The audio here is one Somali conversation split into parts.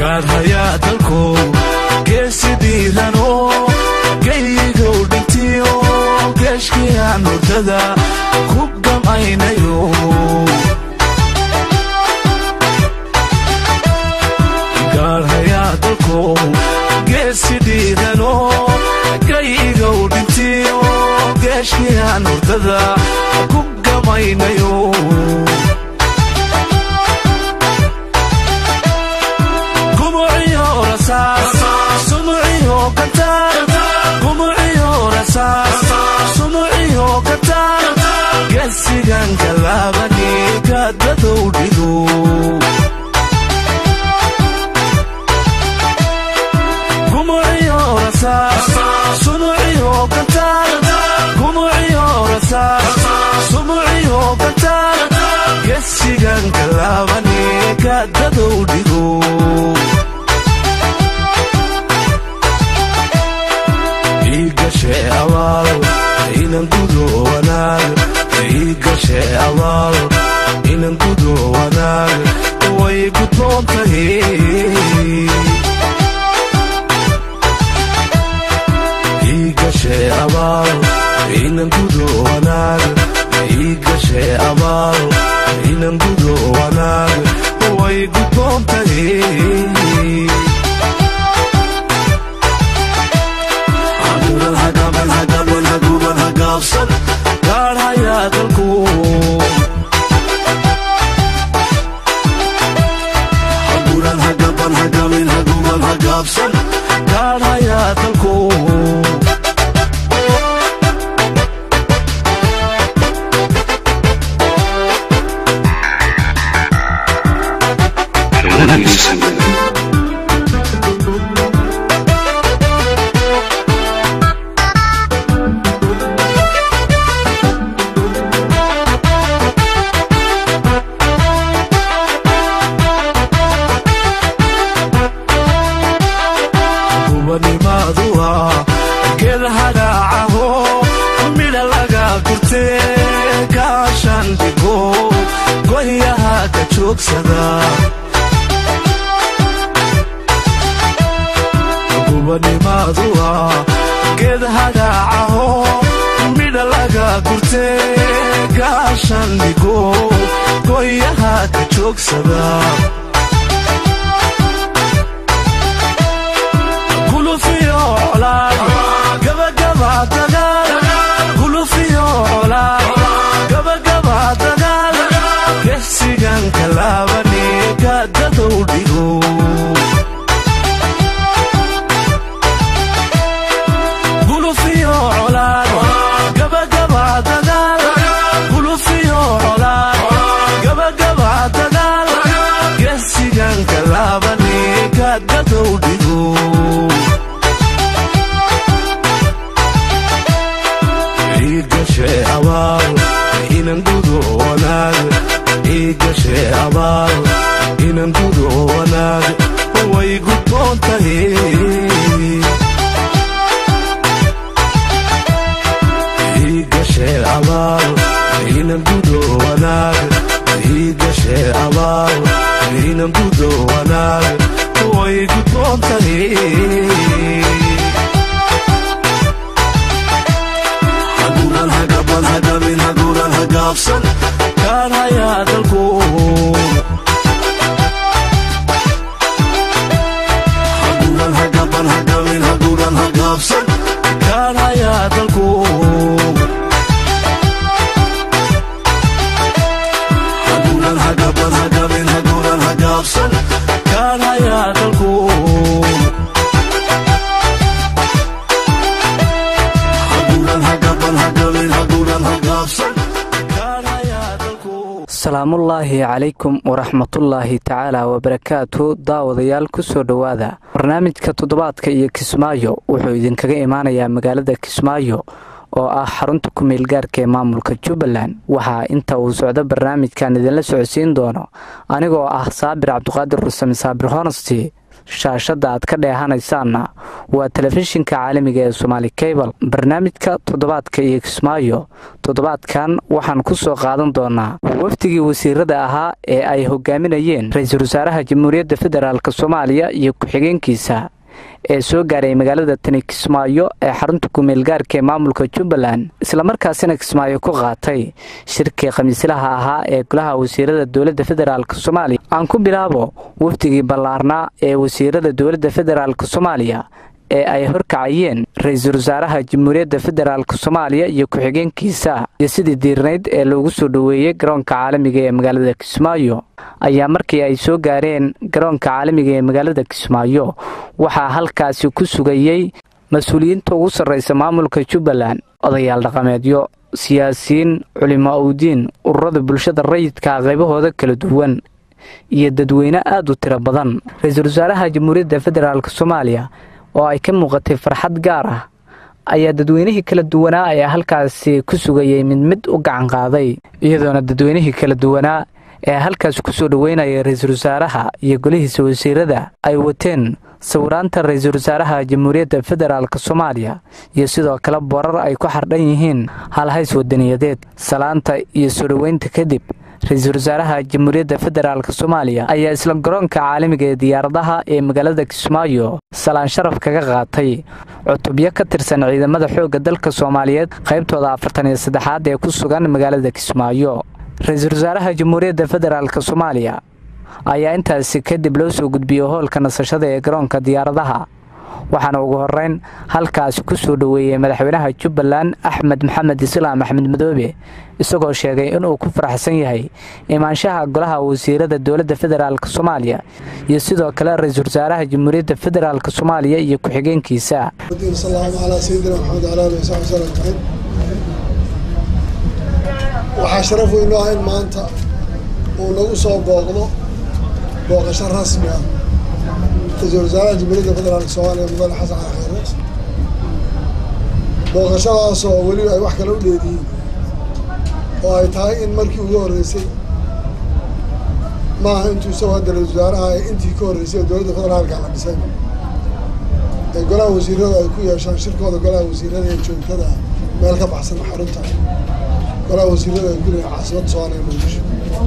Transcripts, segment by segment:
gaadhayaa dalkow geesi dhiirano geyigow dhintiyo geeshkiyaan hurdada ku gamaynayo gaadhayaa dalkow geesi dhiirano geyigow dhintiyo geeshkiyaan hurdada ku gamaynayo gesigan galaabani gaadadow dhigo gesigan galaabani gaadadow dhigo igashe abaal inan gudo wanaag igashe abaal inan gudo wanaag way gudboon tahay igashe abaal inan gudo wanaag igashe abaal inan gudo wanaag way gudboon tahay gaadhayaa dalku gaadhayaa dalku gubanimaadu ah geed hagaacaho midha laga gurtee gaashan dhigo goyaha ka joogsada gulufiyo colaad gabagaba dagaal gulufiyo colaad gabagaba dagaal gesigan kalaabani gaadadow dhigo igashe abaal inan gudo wanaag igashe abaal inan gudo wanaag way gudboon tahay igashe abaal inan gudo wanaag igashe abaal inan gudo wanaag way gudboon tahay gaadhayaa dalku gaadhayaa dalku gaadhayaa dalku asalaamullaahi calaykum waraxmatullaahi tacaala wabarakaatu daawadayaal kusoo dhowaada barnaamijka toddobaadka iyo kismaayo wuxuu idinkaga imaanayaa magaalada kismaayo oo ah xarunta ku-meel gaarka ee maamulka jubbaland waxaa inta uu socdo barnaamijkan idinla socodsiin doono anigoo ah saabir cabdiqaadir rusame saabir honesty shaashadda aad ka dheehanaysaanna waa telefishinka caalamiga ee somaali cable barnaamijka toddobaadka iyo kismaayo toddobaadkan waxaan ku soo qaadan doonaa wafdigii wasiirada ahaa ee ay hogaaminayeen ra-iisul wasaaraha jamhuuriyadda federaalk soomaaliya iyo ku-xigeenkiisa ee soo gaaray magaalada tani kismaayo ee xarunta kumeelgaarka ee maamulka jubbaland islamarkaasina kismaayo ku qaatay shirkii khamiislaha ahaa ee golaha wasiirada dowladda federaalk soomaaliya aan ku bilaabo wafdigii ballaarnaa ee wasiirada dowladda federaalk soomaaliya ee ay horkacayeen ra-iisul wasaaraha jamhuuriyadda federaalk soomaaliya iyo ku-xigeenkiisa iyo sidii diirnayd ee loogu soo dhoweeyey garoonka caalamiga ee magaalada kismaayo ayaa markii ay soo gaareen garoonka caalamiga ee magaalada kismaayo waxaa halkaasi ku sugayey mas-uuliyiinta ugu sarraysa maamulka jubbaland odayaal dhaqameedyo siyaasiyiin culimo awdiin ururada bulshada rayidka qaybahooda kala duwan iyo dadweyne aada u tiro badan ra-iisul wasaaraha jamhuuriyadda federaalk soomaaliya oo ay ka muuqatay farxad gaar ah ayaa dadweynihii kala duwanaa ee halkaasi ku sugayay mid mid u gacan qaaday iyadoona dadweynihii kala duwanaa ee halkaas ku soo dhoweynaya ra-iisul wasaaraha iyo golihiisa wasiirada ay wateen sawiraanta ra-iisul wasaaraha jamhuuriyadda federaalk soomaaliya iyo sidoo kale boorar ay ku xardhan yihiin halhays wadaniyadeed salaanta iyo soo dhoweynta kadib ra-iisul wasaaraha jamhuuriyadda federaalk soomaaliya ayaa isla garoonka caalamiga ee diyaaradaha ee magaalada kismaayo salaan sharaf kaga qaatay cutubyo ka tirsan ciidamada xoogga dalka soomaaliyeed qaybtooda afartan iyo saddexaad ee ku sugan magaalada kismaayo ra-iisul wasaaraha jamhuuriyadda federaalk soomaaliya ayaa intaasi kadib loo soo gudbiyey hoolka nasashada ee garoonka diyaaradaha waxaana ugu horeyn halkaasi ku soo dhoweeyey madaxweynaha jubbaland axmed maxamed islaam axmed madoobe isagoo sheegay inuu ku faraxsan yahay imaanshaha golaha wasiirada dowladda federaalk soomaaliya iyo sidoo kale ra-iisul wasaaraha jamhuuriyadda federaalk soomaaliya iyo ku-xigeenkiisa waxaa sharaf weyn ah in maanta uu nagu soo booqdo booqasho rasmi ah ra-iisul wasaaraha jamhuuriyadda federaalk soomaaliya mudane xasan cali khayre booqashadaasoo weliba ay wax kale u dheediyiin oo ay tahay in markii ugu horreysay maaha intuu isagoo hadda ra-isul wasaaraha ee intii ka horreysay ee dowladda federaalka la dhisay ee golaha wasiirada ay ku yeeshaan shirkooda golaha wasiirada ee joogtada ah meel ka baxsan xarunta golaha wasiirada ay ku leeyihin caasimadda soomaaliya muqdisho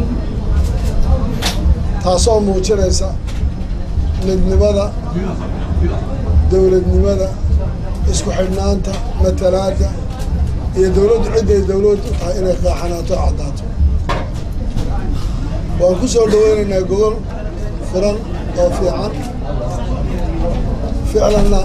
taasoo muujinaysa midnimada dowladnimada isku xidhnaanta matalaadda iyo dowladdu cidday dowlad u tahay inay qaaxanaato o caddaato waan ku soo dhaweynaynaa gogol furan oo fiican ficlanna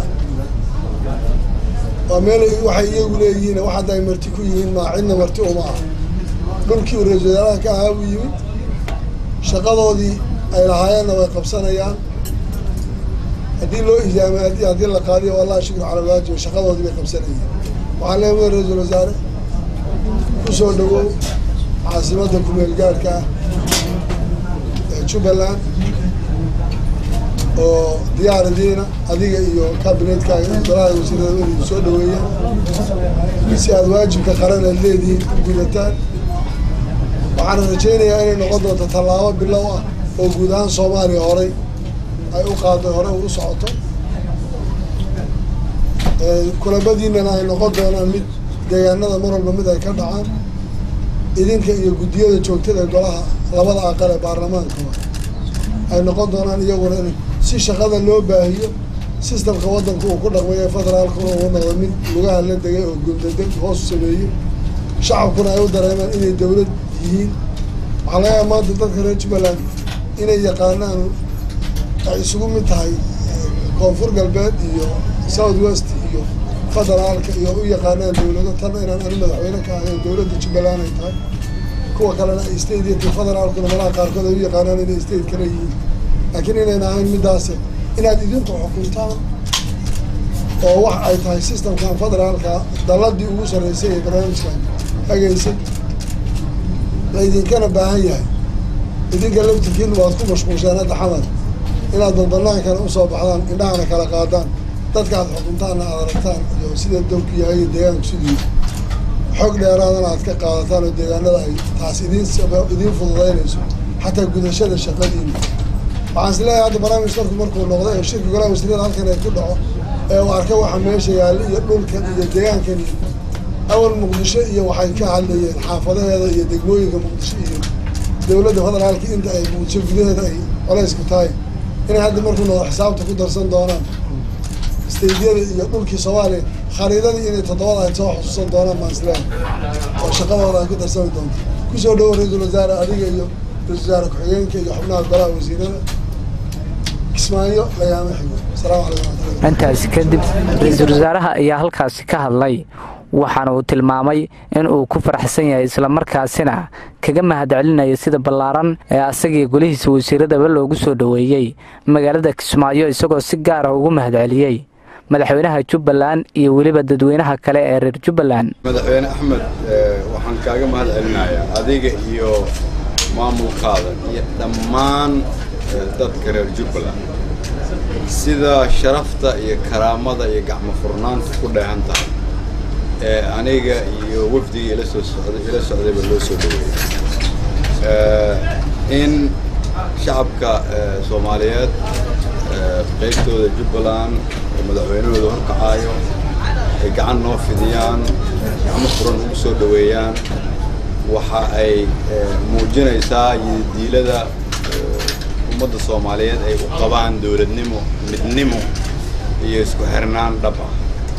waa meel waxay iyagu leeyihiin wax hadda ay marti ku yihiin maa cidna marti uma ah dhulkii uu ra-isul wasaaraha ka ahaa buu yimid shaqadoodii ay lahaayeenna way qabsanayaan haddii loo ijaamay haddii haddii la qaadiyo wallahi shukru cala alwaajib shaqadoodii bay qabsanayeen waxaan leeyahay ra-iisul wasaare ku soo dhawow caasimadda kumeel gaadhka ah ee jubbaland oo diyaaradiina adiga iyo kabinetkaaga iyo golaha wasiirada welidu soo dhaweeyaan si aada waajibka qaran aad leedihiin gudataan waxaana rajaynayaa inay noqon doonto tallaabo bilow ah oo guud ahaan soomaaliya horay ay u qaado hore u socoto kulabadiinana ay noqon doonaan mid deegaanada mar walba mid ay ka dhacaan idinka iyo guddiyada joogtada golaha labada aqal ee baarlamaankaba ay noqon doonaan iyaguna in si shaqada loo baahiyo sistamka waddanka uu ku dhaqmay ee federaalkuna uu noqdo mid lugaha la degay oo guldadeg hoos sameeyey shacabkuna ay u dareemaan inay dowlad yihiin waxaa laga yaaba maanta dadka reer jubbaland inay yaqaanaan ay isugu mid tahay koonfur galbeed iyo south west iyo federaalka iyo u yaqaanaan dowlado tan inaan ani madaxweyne ka ahayn dowladda jubbaland ay tahay kuwa kalena ay state iyo federaalkuna malaha qaarkood ay u yaqaanaan inay state kale yihiin laakiin inayna ahayn middaase inaad idinku xukuntaan oo wax ay tahay systemkan federaalka dalladii ugu sarreysay ee barnaamijkan hagaysay la idinkana baahan yahay idinka laftirkiina waad ku mashquulsheen hadda xamar inaad balbanaankana usoo baxdaan indhahana kala qaadaan dadka aad xukuntaanna aad aragtaan iyo sida dalku yahay iyo deegaanku sidii xog dheeraadana aad ka qaadataan oo deegaanada ay taas idiin idiin fududaynayso xataa gudashada shaqadiina waxaan is leeyahay hadda barnaamij darku markuu noqdo ee shirka golaha wasiirada halkan ay ku dhaco ee uu arka waxa meesha yaalla iyo dhulkan iyo deegaankan iyo awal muqdisho iyo waxay ka hadlayeen xaafadaheeda iyo degmooyinka muqdisho iyo dowladda federaalka inta ay muqdisho gudaheeda ay colaysku tahay inay hadda markuu noqdo xisaabta ku darsan doonaan staydyada iyo dhulkii soomaaliya khariidadii inay toddobada ay soo xusuusan doonaan baan isleeyahay oo shaqadooda ay ku darsami doonto kusoo dhawo ra-iisul wasaare adiga iyo ra-isul wasaare ku-xigeenka iyo xubnaha golaha wasiirada kismaayo layaama xigo asalaamu calaykum waraxmatullahi intaasi kadib ra-iisul wasaaraha ayaa halkaasi ka hadlay waxaana uu tilmaamay in uu ku faraxsan yahay islamarkaasina kaga mahadcelinayo sida ballaaran ee asagii golihiisa wasiiradaba loogu soo dhoweeyey magaalada kismaayo isagoo si gaara ugu mahadceliyey madaxweynaha jubbaland iyo weliba dadweynaha kale ee reer jubbaland madaxweyne axmed waxaan kaaga mahad celinayaa adiga iyo maamulkaada iyo dhammaan dadka reer jubbaland sida sharafta iyo karaamada iyo gacmo furnaanta ku dheehan tahay ee aniga iyo wafdigii ila soo socday ila socdayba loo soo dhaweeyey in shacabka soomaaliyeed qaybtooda jubbaland oo madaxweynahooda horkacaayo ay gacan noo fidiyaan gacmo furan ugu soo dhoweeyaan waxa ay muujinaysaa diilada ummadda soomaaliyeed ay u qabaan dowladnimo midnimo iyo isku xirnaan dhab ah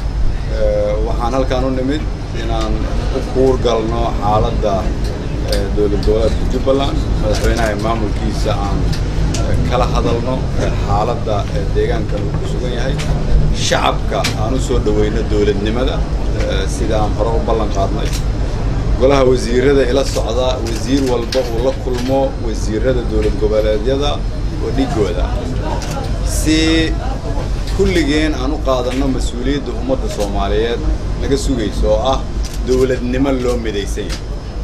waxaan halkaan u nimid inaan u kuur galno xaaladda dowlad goboleedka jubbaland madaxweynaha maamulkiisa aan kala hadalno xaaladda deegaankan uu ku sugan yahay shacabka aan u soo dhoweyno dowladnimada sida aan hore u ballan qaadnay golaha wasiirada ila socda wasiir walba uu la kulmo wasiirada dowlad goboleedyada oo dhigooda si kulligeen aan u qaadanno mas-uuliyadda ummadda soomaaliyeed naga sugayso oo ah dowladnimo loo midaysan yahay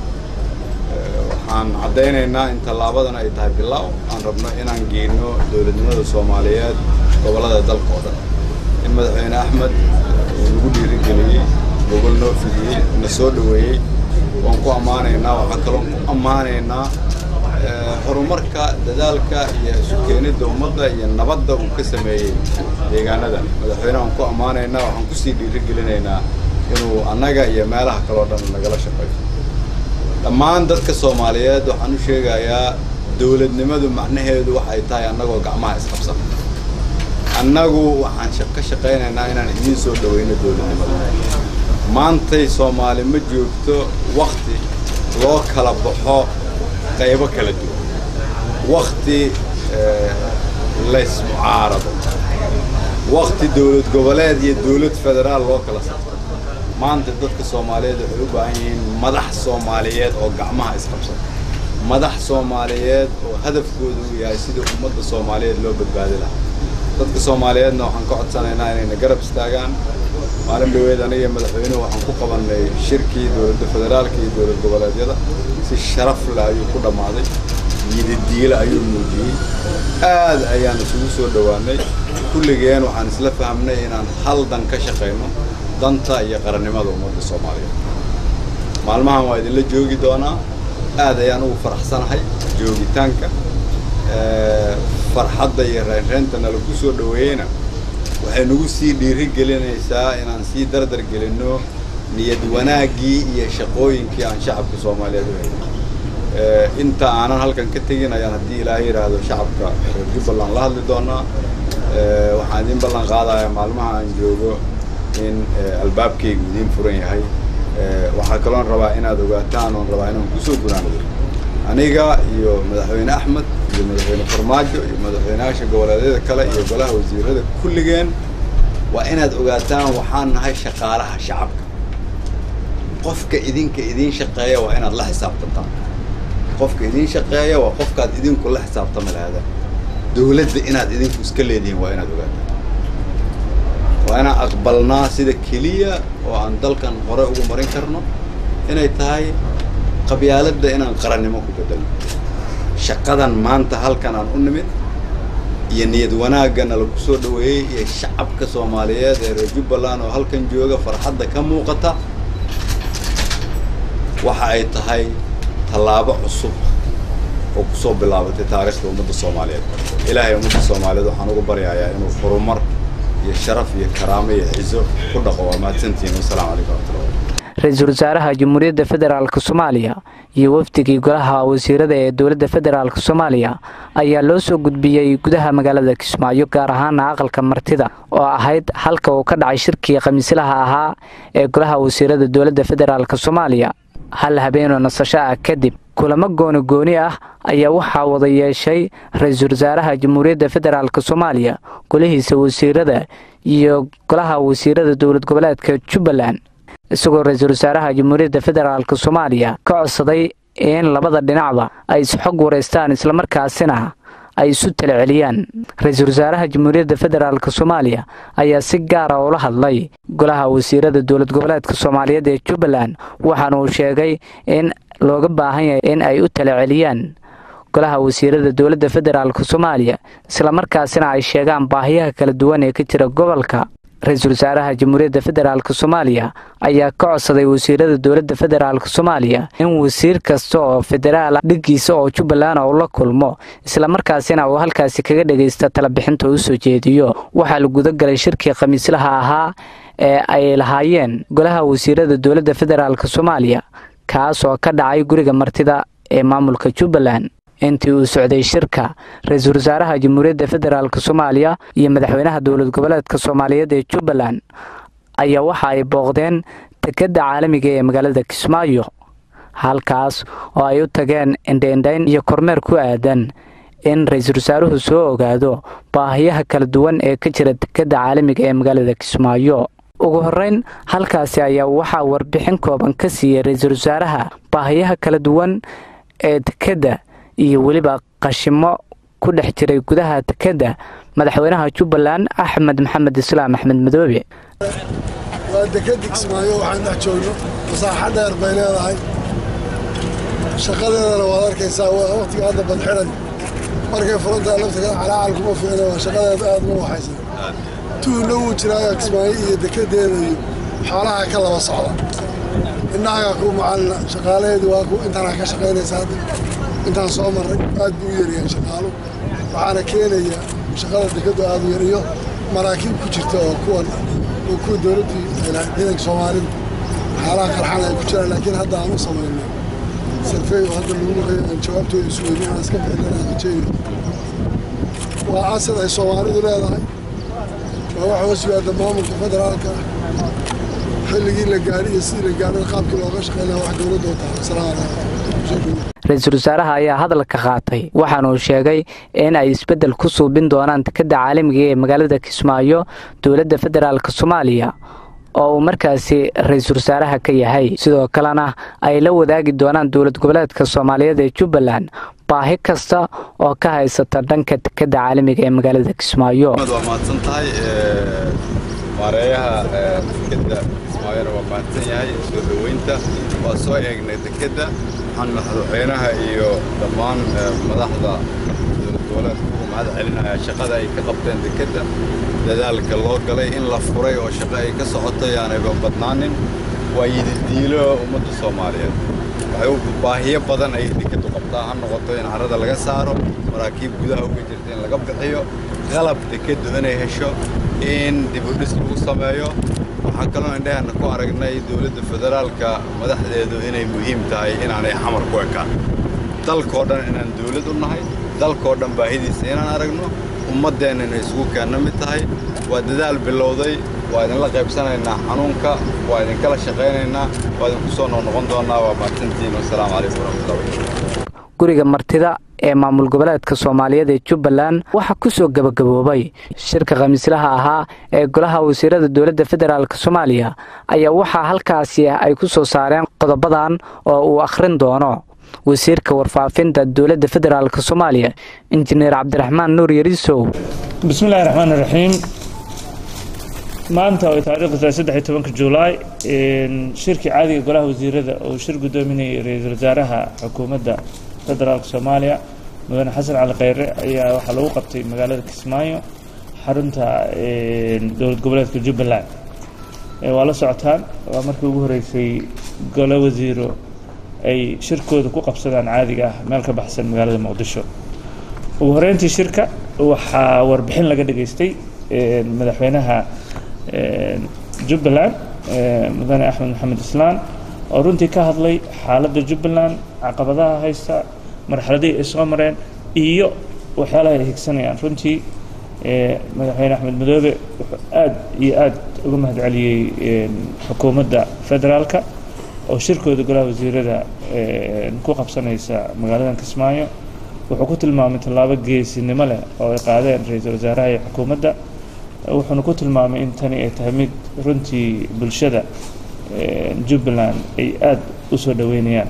waxaan caddaynaynaa in tallaabadan ay tahay bilow aan rabno inaan geyno dowladnimada soomaaliyeed gobollada dalka oo dhan in madaxweyne axmed uu nagu dhiirigeliyey gobol noo fidiyey na soo dhoweeyey waan ku ammaanaynaa waxaa kaloon ku ammaanaynaa horumarka dadaalka iyo isu keenidda ummadda iyo nabadda uu ka sameeyey deegaanada madaxweyne waan ku ammaanaynaa waxaan kusii dhiirigelinaynaa inuu annaga iyo meelaha kaloo dhan nagala shaqeeyo dhammaan dadka soomaaliyeed waxaan u sheegayaa dowladnimadu macnaheedu waxay tahay annagoo gacmaha isqabsan annagu waxaan ka shaqaynaynaa inaan idiin soo dhoweyno dowladnimada maantay soomaali ma joogto wakti loo kala baxo qaybo kala duwan wakti laysmucaarado wakti dowlad goboleed iyo dowlad federaal loo kala safto maanta dadka soomaaliyeed waxay u baahan yihiin madax soomaaliyeed oo gacmaha isqabsada madax soomaaliyeed oo hadafkooda uu yahay sidii ummadda soomaaliyeed loo badbaadi lahaa dadka soomaaliyeedna waxaan ka codsanaynaa inayna garab istaagaan maalin dhaweed aniga madaxweynuhu waxaan ku qabannay shirkii dowladda federaalka iyo dowlad goboleedyada si sharaf leh ayuu ku dhammaaday yidadiile ayuu muujiyey aad ayaan isugu soo dhowaanay kulligeen waxaan isla fahmnay inaan hal dan ka shaqayno danta iyo qarannimada ummadda soomaaliyeed maalmahan waa idinla joogi doonaa aad ayaan ugu faraxsanahay joogitaanka farxadda iyo reynreynta nalagu soo dhoweeyeyna waxay nagu sii dhiiri gelinaysaa inaan sii dardar gelinno niyad wanaaggii iyo shaqooyinkii aan shacabka soomaaliyeed u haynay inta aanan halkan ka tegin ayaan haddii ilaahay yidhaahdo shacabka reer jubbaland la hadli doonaa waxaan idiin ballan qaadayaa maalmaha aan joogo in albaabkaygu idiin furan yahay waxaa kaloon rabaa inaad ogaataan oon rabaa inaan kusoo gunaanado aniga iyo madaxweyne axmed iyo madaxweyne farmaajo iyo madaxweynayaasha goboleedyada kale iyo golaha wasiirada kulligeen waa inaad ogaataan waxaan nahay shaqaalaha shacabka qofka idinka idiin shaqeeya waa inaad la xisaabtantaan qofka idiin shaqeeya waa qofkaad idinku la xisaabtami lahaadaan dowladda inaad idinku iska leedihiin waa inaad ogaataan waa inaan aqbalnaa sida keliya oo aan dalkan hore ugu marin karno inay tahay qabyaaladda inaan qarannimo ku bedelno shaqadan maanta halkan aan u nimid iyo niyad wanaaggana lagu soo dhoweeyey iyo shacabka soomaaliyeed ee reer jubbaland oo halkan jooga farxadda ka muuqata waxa ay tahay tallaabo cusub oo kusoo bilaabatay taariikhda ummadda soomaaliyeed ilaahay ummadda soomaaliyeed waxaan ugu baryayaa inuu horumar iyo sharaf iyo karaamo iyo cizo ku dhaqo waa mahadsantihiin wasalaamu calaykum waraxmatullahi ra-iisul wasaaraha jamhuuriyadda federaalk soomaaliya iyo wafdigii golaha wasiirada ee dowladda federaalk soomaaliya ayaa loo soo gudbiyey gudaha magaalada kismaayo gaar ahaana aqalka martida oo ahayd halka uu ka dhacay shirkii khamiislaha ahaa ee golaha wasiirada dowladda federaalk soomaaliya hal habeenoo nasasho ah kadib kulamo gooni gooni ah ayaa waxaa wada yeeshay ra-iisul wasaaraha jamhuuriyadda federaalk soomaaliya golihiisa wasiirada iyo golaha wasiirada dowlad goboleedka jubbaland isagoo ra-iisul wasaaraha jamhuuriyadda federaalk soomaaliya ka codsaday in labada dhinacba ay isxog wareystaan islamarkaasina ay isu talaceliyaan ra-iisul wasaaraha jamhuuriyadda federaalk soomaaliya ayaa si gaara ula hadlay golaha wasiirada dowlad goboleedka soomaaliyeed ee jubbaland waxaana uu sheegay in looga baahan yahay in ay u talaceliyaan golaha wasiirada dowladda federaalk soomaaliya islamarkaasina ay sheegaan baahiyaha kala duwan ee ka jira gobolka ra-iisul wasaaraha jamhuuriyadda federaalk soomaaliya ayaa ka codsaday wasiirada dowladda federaalk soomaaliya in wasiir kasta oo federaal dhiggiisa oo jubbaland uu la kulmo islamarkaasina uu halkaasi kaga dhagaysta talabixinta u soo jeediyo waxaa la gudagalay shirkii khamiislaha ahaa ee ay lahaayeen golaha wasiirada dowladda federaalk soomaaliya kaas oo ka dhacay guriga martida ee maamulka jubbaland intii uu socday shirka ra-iisul wasaaraha jamhuuriyadda federaalk soomaaliya iyo madaxweynaha dowlad goboleedka soomaaliyeed ee jubbaland ayaa waxa ay booqdeen dekedda caalamiga ee magaalada kismaayo halkaas oo ay u tageen indhaindhayn iyo kormeer ku aadan in ra-iisul wasaaruhu soo ogaado baahiyaha kala duwan ee ka jira dekedda caalamiga ee magaalada kismaayo ugu horeyn halkaasi ayaa waxaa warbixin kooban ka siiyey ra-iisul wasaaraha baahiyaha kala duwan ee dekedda iyo weliba qashimo ku dhex jiray gudaha dekedda madaxweynaha jubbaland axmed maxamed islaam axmed madoobe waa dekedi kismaayo waxaan dhex joogno masaaxo dheer bay leedahay shaqadeedana waad arkaysaa waqtiga hadda badxiran markay furantahay laftiga calaacal kuma fiicna waa shaqadeeda aad ma waxaysan tuhna wuu jiraayo kismaayo iyo dekedeeda iyo xoolaha ka laba socda innahagaa ku macalina shaqaalaheedu waa ku intaanaa ka shaqaynaysa hadda intaan soo marray aad buu u yaryahay shaqaalu waxaana keenaya shaqada dekadu aad u yar iyo maraakiib ku jirta oo kuwan oo kuwa dowladdii ciidanka soomaalida xaalaha qarxan ay ku jiraan laakiin hadda aan u samayno sarfey oo hadda lagu maqayo aan jawaabtooda isu weynin aan iska bixin aan rajayno waa asad ay soomaalidu leedahay waa wax hoos yimaada maamulka federaalka xilligii la gaadhi iyo sidii la gaadhana qaabkii looga shaqeynaya wax dowladda u tahay asalaamu calaykum ra-iisul wasaaraha ayaa hadalka qaatay waxaana uu sheegay in ay isbeddel ku suubin doonaan dekedda caalamiga ee magaalada kismaayo dowladda federaalk soomaaliya oo uu markaasi ra-iisul wasaaraha ka yahay sidoo kalena ay la wadaagi doonaan dowlad goboleedka soomaaliyeed ee jubbaland baahi kasta oo ka haysata dhanka dekedda caalamiga ee magaalada kismaayo waa mahadsan tahay maareeyaha dekedda kismaayona waa mahadsan yahay soo dhoweynta waa soo eegnay dekedda waxaan madaxweynaha iyo dhammaan madaxda dowlad goboleedka ugu mahad celinayaa shaqada ay ka qabteen dekedda dadaalka loo galay in la furay oo shaqo ay ka socotay aanayba badnaanin waa yididiilo ummadda soomaaliyeed waxay u baahiyo badan ay dekeddu qabtaa ha noqoto in carrada laga saaro maraakiib gudaha uga jirta in laga bixiyo qalab dekeddu inay hesho in dibudhis lagu sameeyo waxaan kaloo indhaheenna ku aragnay dowladda federaalka madaxdeedu inay muhiim tahay inaanay xamar ku ekaan dalkoo dhan inaan dowlad u nahay dalkoo dhan baahidiisa inaan aragno ummaddeenna inay isugu keenna mid tahay waa dadaal bilowday waa idinla qaybsanaynaa xanuunka waa idinkala shaqaynaynaa waa idinku soo noqnoqon doonnaa waa mahadsantihiin wasalaamu calaykum waraxmatullahi guriga martida ee maamul goboleedka soomaaliyeed ee jubbaland waxaa ku soo gebagaboobay shirka khamiislaha ahaa ee golaha wasiirada dowladda federaalk soomaaliya ayaa waxaa halkaasi ay ku soo saareen qodobadan oo uu akhrin doono wasiirka warfaafinta dowladda federaalk soomaaliya injineer cabdiraxmaan nuur yarisow bismillahi raxmaan iraxiim maanta oo taariikhdu tahay saddex iyo tobanka julaay shirkii caadiga golaha wasiirada oo shir guddoominayay ra-iisul wasaaraha xukuumadda federaalka soomaaliya mudane xasan cali kheyre ayaa waxaa lagu qabtay magaalada kismaayo xarunta dowlad goboleedka jubbaland waa la socotaan waa markii ugu horeysay golo wasiiro ay shirkooda ku qabsadaan caadiga ah meel ka baxsan magaalada muqdisho ugu horeyntii shirka waxaa warbixin laga dhageystay madaxweynaha jubbaland mudane axmed maxamed islaan oo runtii ka hadlay xaaladda jubbaland caqabadaha haysta marxaladihii ay soo mareen iyo waxyaalaha ay higsanayaan runtii madaxweyne axmed madoobe wuxuu aad iyo aad uga mahad celiyey xukuumadda federaalka oo shirkooda golaha wasiirada ku qabsanaysa magaaladan kismaayo wuxuu ku tilmaamay tallaabo geesinimo leh oo ay qaadeen ra-iisul wasaaraha iyo xukuumadda wuxuuna ku tilmaamay in tani ay tahay mid runtii bulshada jubbaland ay aada u soo dhoweynayaan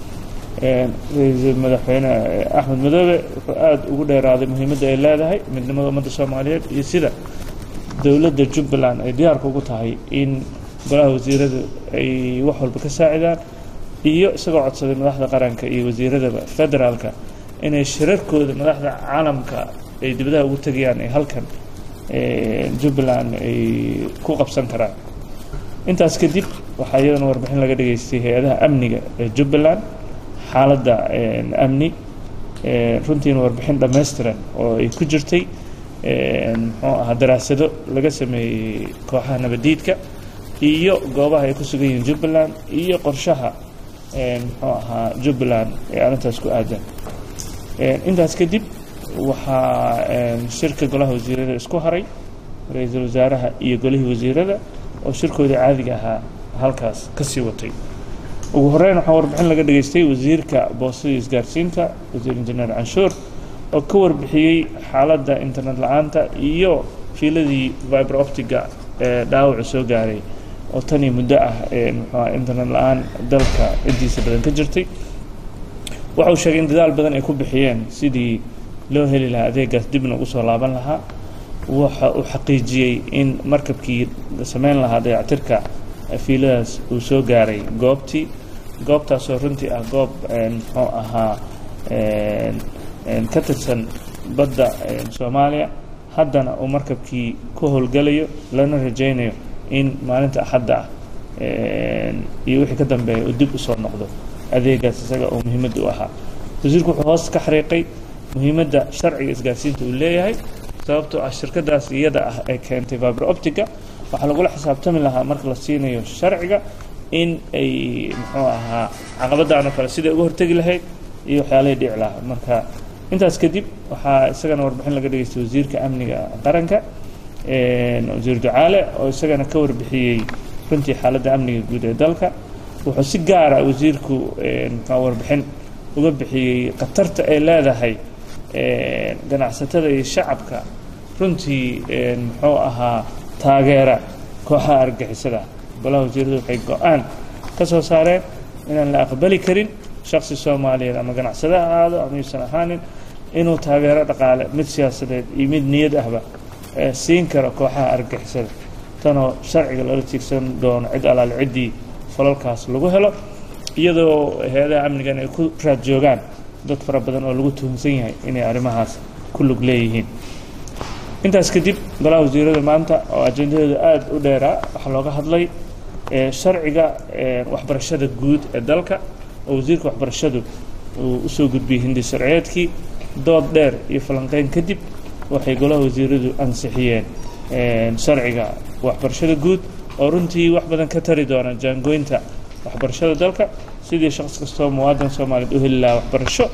ra-iisul madaxweyne axmed madoobe wuxuu aada ugu dheeraaday muhiimadda ay leedahay midnimada ummadda soomaaliyeed iyo sida dowladda jubbaland ay diyaarka ugu tahay in golaha wasiiradu ay wax walba ka saacidaan iyo isagoo codsaday madaxda qaranka iyo wasiiradaba federaalka inay shirarkooda madaxda caalamka ay dibadaha ugu tegayaan ee halkan jubbaland ay ku qabsan karaan intaas kadib waxaa iyadana warbixin laga dhageystay hay-adaha amniga ee jubbaland xaaladda amni runtiina warbixin dhammaystiran oo ay ku jirtay muxuu ahaa daraasado laga sameeyey kooxaha nabadiidka iyo goobaha ay ku sugan yihiin jubbaland iyo qorshaha muxuu ahaa jubbaland ee arrintaas ku aadan intaas kadib waxaa shirka golaha wasiirada isku haray ra-iisul wasaaraha iyo golihii wasiirada oo shirkooda caadiga ahaa halkaas ka sii watay ugu horeyn waxaa warbixin laga dhageystay wasiirka boostada isgaarsiinta wasiir injineer canshuur oo ka warbixiyey xaaladda internet la-aanta iyo fiiladii viber optiga ee dhaawacu soo gaaray oo tanii muddo ah muxuuha internet la-aan dalka intiisa badan ka jirtay waxa uu sheegay in dadaal badan ay ku bixiyeen sidii loo heli lahaa adeegaas dibna ugu soo laaban lahaa waxa uu xaqiijiyey in markabkii samayn lahaa dayactirka fiiladaas uu soo gaaray goobtii goobtaasoo runtii ah goob muxuu ahaa ka tirsan badda soomaaliya haddana uu markabkii ku howlgalayo lana rajaynayo in maalinta axadda ah iyo wixii ka dambeeya uu dib usoo noqdo adeegaas isaga oo muhiimadda u ahaa wasiirku wuxuu hoos ka xariiqay muhiimadda sharciga isgaarsiinta uu leeyahay sababtoo ah shirkadaas iyada ah ee keentay viber optiga waxaa lagula xisaabtami lahaa marka la siinayo sharciga in ay muxuu ahaa caqabadaan oo kale siday uga hortegi lahayd iyo waxyaalahay dhici lahaa marka intaas kadib waxaa isagana warbixin laga dhageystay wasiirka amniga qaranka wasiir ducaale oo isagana ka warbixiyey runtii xaaladda amniga guud ee dalka wuxuu si gaara wasiirku muxua warbixin uga bixiyey khatarta ay leedahay ganacsatada iyo shacabka runtii muxuu ahaa taageera kooxaha argagixisada golaha wasiiradu waxay go-aan ka soo saareen inaan la aqbali karin shaksi soomaaliyeed ama ganacsada ha ahaado ama yuusan ahaanin inuu taageero dhaqaale mid siyaasadeed iyo mid niyad ahba siin karo kooxaha argagixisada tanoo sharciga loola tiigsan doono cid alaale ciddii falalkaas lagu helo iyadoo hay-adaha amnigan ay ku raad joogaan dad fara badan oo lagu tuhumsan yahay inay arrimahaas ku lug leeyihiin intaas kadib golaha wasiirada maanta oo ajendadeedu aada u dheeraa waxaa looga hadlay sharciga waxbarashada guud ee dalka oo wasiirka waxbarashadu uu usoo gudbiyey hindi sharciyeedkii dood dheer iyo falanqeyn kadib waxay golaha wasiiradu ansixiyeen sharciga waxbarashada guud oo runtii wax badan ka tari doona jaangoynta waxbarashada dalka sidii shaqs kastoo muwaadan soomaaliyeed u heli lahaa waxbarasho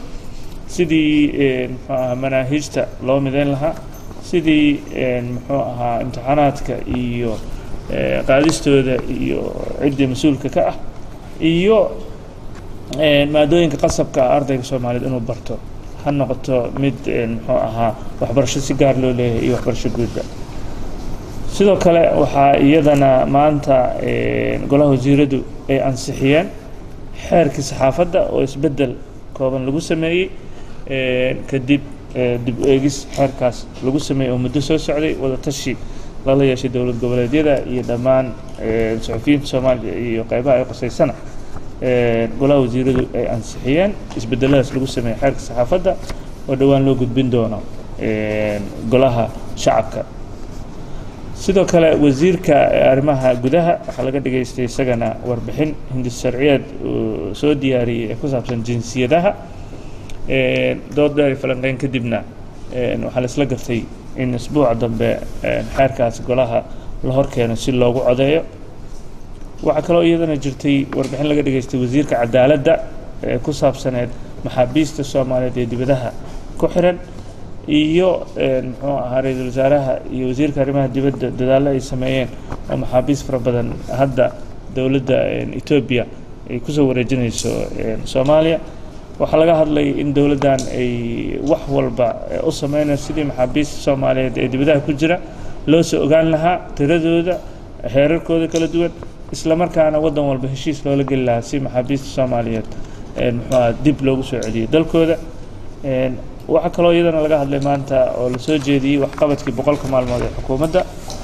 sidii muxuu ahaa manaahiijta loo midayn lahaa sidii muxuu ahaa imtixaanaadka iyo qaadistooda iyo ciddii mas-uulka ka ah iyo maadooyinka qasabka ah ardayga soomaaliyeed inuu barto ha noqoto mid muxuu ahaa waxbarasho si gaar loo leeyahay iyo waxbarasho guudba sidoo kale waxaa iyadana maanta golaha wasiiradu ay ansixiyeen xeerkii saxaafadda oo isbeddel kooban lagu sameeyey kadib dib u eegis xeerkaas lagu sameeyey oo muddo soo socday wada tashi lala yeeshay dowlad goboleedyada iyo dhammaan suxufiyiinta soomaaliya iyo qeybaha ay qosaysana golaha wasiiradu ay ansixiyeen isbedeladaas lagu sameeyey xeerka saxaafadda oo dhowaan loo gudbin doono golaha shacabka sidoo kale wasiirka arrimaha gudaha waxaa laga dhageystay isagana warbixin hindis sharciyeed uu soo diyaariyey ee ku saabsan jinsiyadaha dood dheer falanqeyn kadibna waxaa la isla gartay in isbuuca dambe xeerkaas golaha la horkeeno si loogu codeeyo waxaa kaloo iyadana jirtay warbixin laga dhageystay wasiirka cadaaladda ee ku saabsaneed maxaabiista soomaaliyeed ee dibadaha ku xiran iyo muxuu ahaa ra-iisul wasaaraha iyo wasiirka arrimaha dibadda dadaallo ay sameeyeen oo maxaabiist fara badan hadda dowladda etoobiya ay kusoo wareejinayso soomaaliya waxaa laga hadlay in dowladdan ay wax walba u sameynayso sidii maxaabiista soomaaliyeed ee dibadaha ku jira loo soo ogaan lahaa tiradooda xeerarkooda kala duwan isla markaana waddan walba heshiis loola geli lahaa si maxaabiista soomaaliyeed muxuu aha dib loogu soo celiyay dalkooda waxaa kaloo iyadana laga hadlay maanta oo lasoo jeediyey waxqabadkii boqolka maalmood ee xukuumadda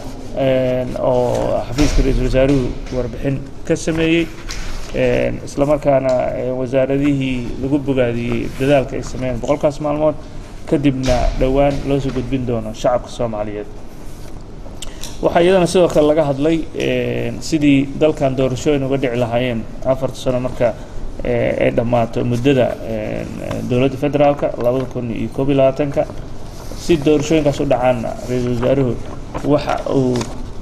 oo xafiiska ra-iisul wasaaruhu warbixin ka sameeyey isla markaana wasaaradihii lagu bogaadiyey dadaalka ay sameeyeen boqolkaas maalmood kadibna dhowaan loo soo gudbin doono shacabka soomaaliyeed waxaa iyadana sidoo kale laga hadlay sidii dalkan doorashooyin uga dhici lahaayeen afarta sano marka ay dhammaato muddada dowladda federaalka labada kun iyo koob iyo labaatanka si doorashooyinkaas u dhacaanna ra-iisul wasaaruhu waxa uu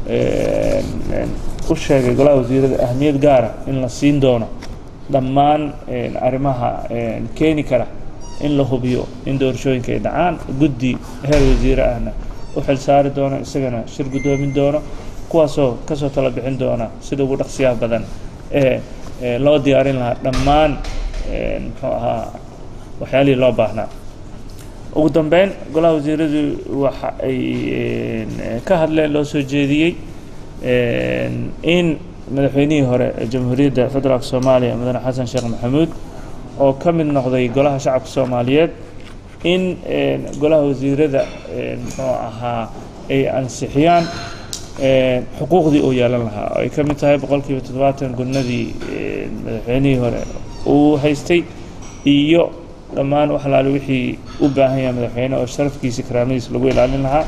u sheegay golaha wasiirada ahmiyad gaara in la siin doono dhammaan arrimaha keeni kara in la hubiyo in doorashooyinka ay dhacaan guddi heer wasiire ahna u xil saari doono isagana shir guddoomin doono kuwaasoo kasoo tala bixin doona sida ugu dhaqsiyaha badan ee loo diyaarin lahaa dhammaan muxuu ahaa waxyaalihii loo baahnaa ugu dambeyn golaha wasiiradu waxa ay ka hadleen loo soo jeediyey in madaxweynihii hore ee jamhuuriyadda federaalk soomaaliya mudane xasan sheekh maxamuud oo ka mid noqday golaha shacabka soomaaliyeed in golaha wasiirada muxuu ahaa ay ansixiyaan xuquuqdii uu yeelan lahaa oo ay ka mid tahay boqolkiiba toddobaatan gudnadii madaxweynihii hore uu haystay iyo dhammaan wax alaale wixii u baahan yahay madaxweyne oo sharafkiisa karaamadiisa lagu ilaalin lahaa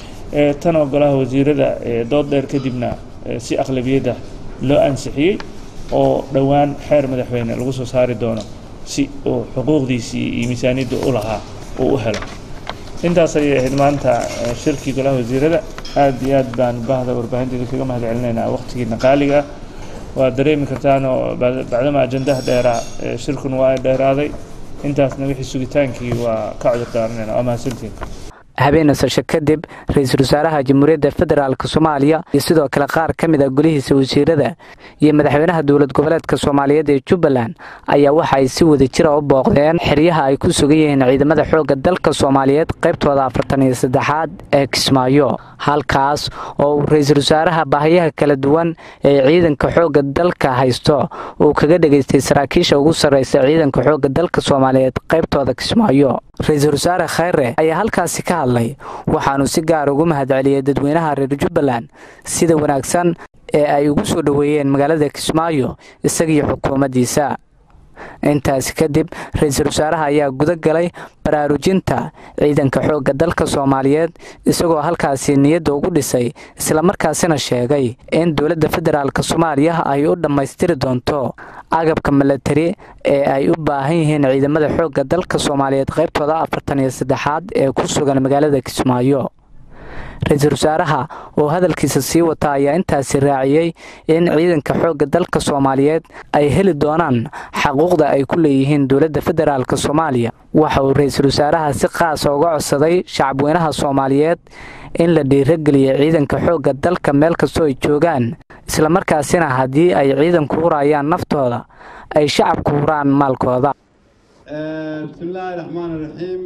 tanoo golaha wasiirada dood dheer kadibna si aqlabiyadda loo ansixiyey oo dhowaan xeer madaxweyne lagu soo saari doono si uu xuquuqdiisii iyo miisaaniyadda u lahaa uu u helo intaas ayay ahayd maanta shirkii golaha wasiirada aad iyo aad baan bahda warbaahinteeda kaga mahad celinaynaa waqtigiina qaaliga ah waad dareemi kartaan oo bacdama ajandaha dheeraa shirkun waa dheeraaday intaasna wixii sugitaankii waa ka cudur daaranayna waa mahadsantiin habeenasasho kadib ra-iisul wasaaraha jamhuuriyadda federaalk soomaaliya iyo sidoo kale qaar ka mid a golihiisa wasiirada iyo madaxweynaha dowlad goboleedka soomaaliyeed ee jubbaland ayaa waxa ay si wada jira u booqdeen xeryaha ay ku sugan yihiin ciidamada xoogga dalka soomaaliyeed qaybtooda afartan iyo saddexaad ee kismaayo halkaas oo uu ra-iisul wasaaraha baahiyaha kala duwan ee ciidanka xoogga dalka haysto uu kaga dhegaystay saraakiisha ugu sarreysa ciidanka xoogga dalka soomaaliyeed qaybtooda kismaayo ra-iisul wasaare khayre ayaa halkaasi ka hadlay waxaanu si gaar ugu mahad celiyey dadweynaha reer jubbaland sida wanaagsan ee ay ugu soo dhoweeyeen magaalada kismaayo isagiyo xukuumaddiisa intaasi kadib ra-iisul wasaaraha ayaa guda galay baraarujinta ciidanka xoogga dalka soomaaliyeed isagoo halkaasi niyadda ugu dhisay islamarkaasina sheegay in dowladda federaalk soomaaliya ay u dhammaystiri doonto agabka milatari ee ay u baahan yihiin ciidamada xoogga dalka soomaaliyeed qaybtooda afartan iyo saddexaad ee ku sugan magaalada kismaayo ra-iisul wasaaraha oo hadalkiisa sii wata ayaa intaasi raaciyey in ciidanka xoogga dalka soomaaliyeed ay heli doonaan xaquuqda ay ku leeyihiin dowladda federaalk soomaaliya waxa uu ra-iisul wasaaraha si qaasa uga codsaday shacabweynaha soomaaliyeed in la dhiirageliya ciidanka xoogga dalka meel kastoo ay joogaan islamarkaasina haddii ay ciidanku hurayaan naftooda ay shacabku huraan maalkooda bismillaahi raxmaan raxiim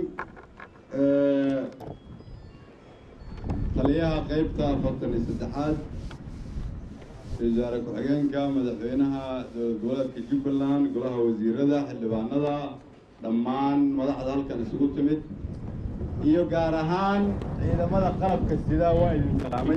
taliyaha qeybta afartan iyo saddexaad ra-isul wasaare ku-xigeenka madaxweynaha dowlad goboleedka jubbaland golaha wasiirada xildhibaanada dhammaan madaxda halkan isugu timid iyo gaar ahaan ciidamada qalabka sidaa waa idin salaamay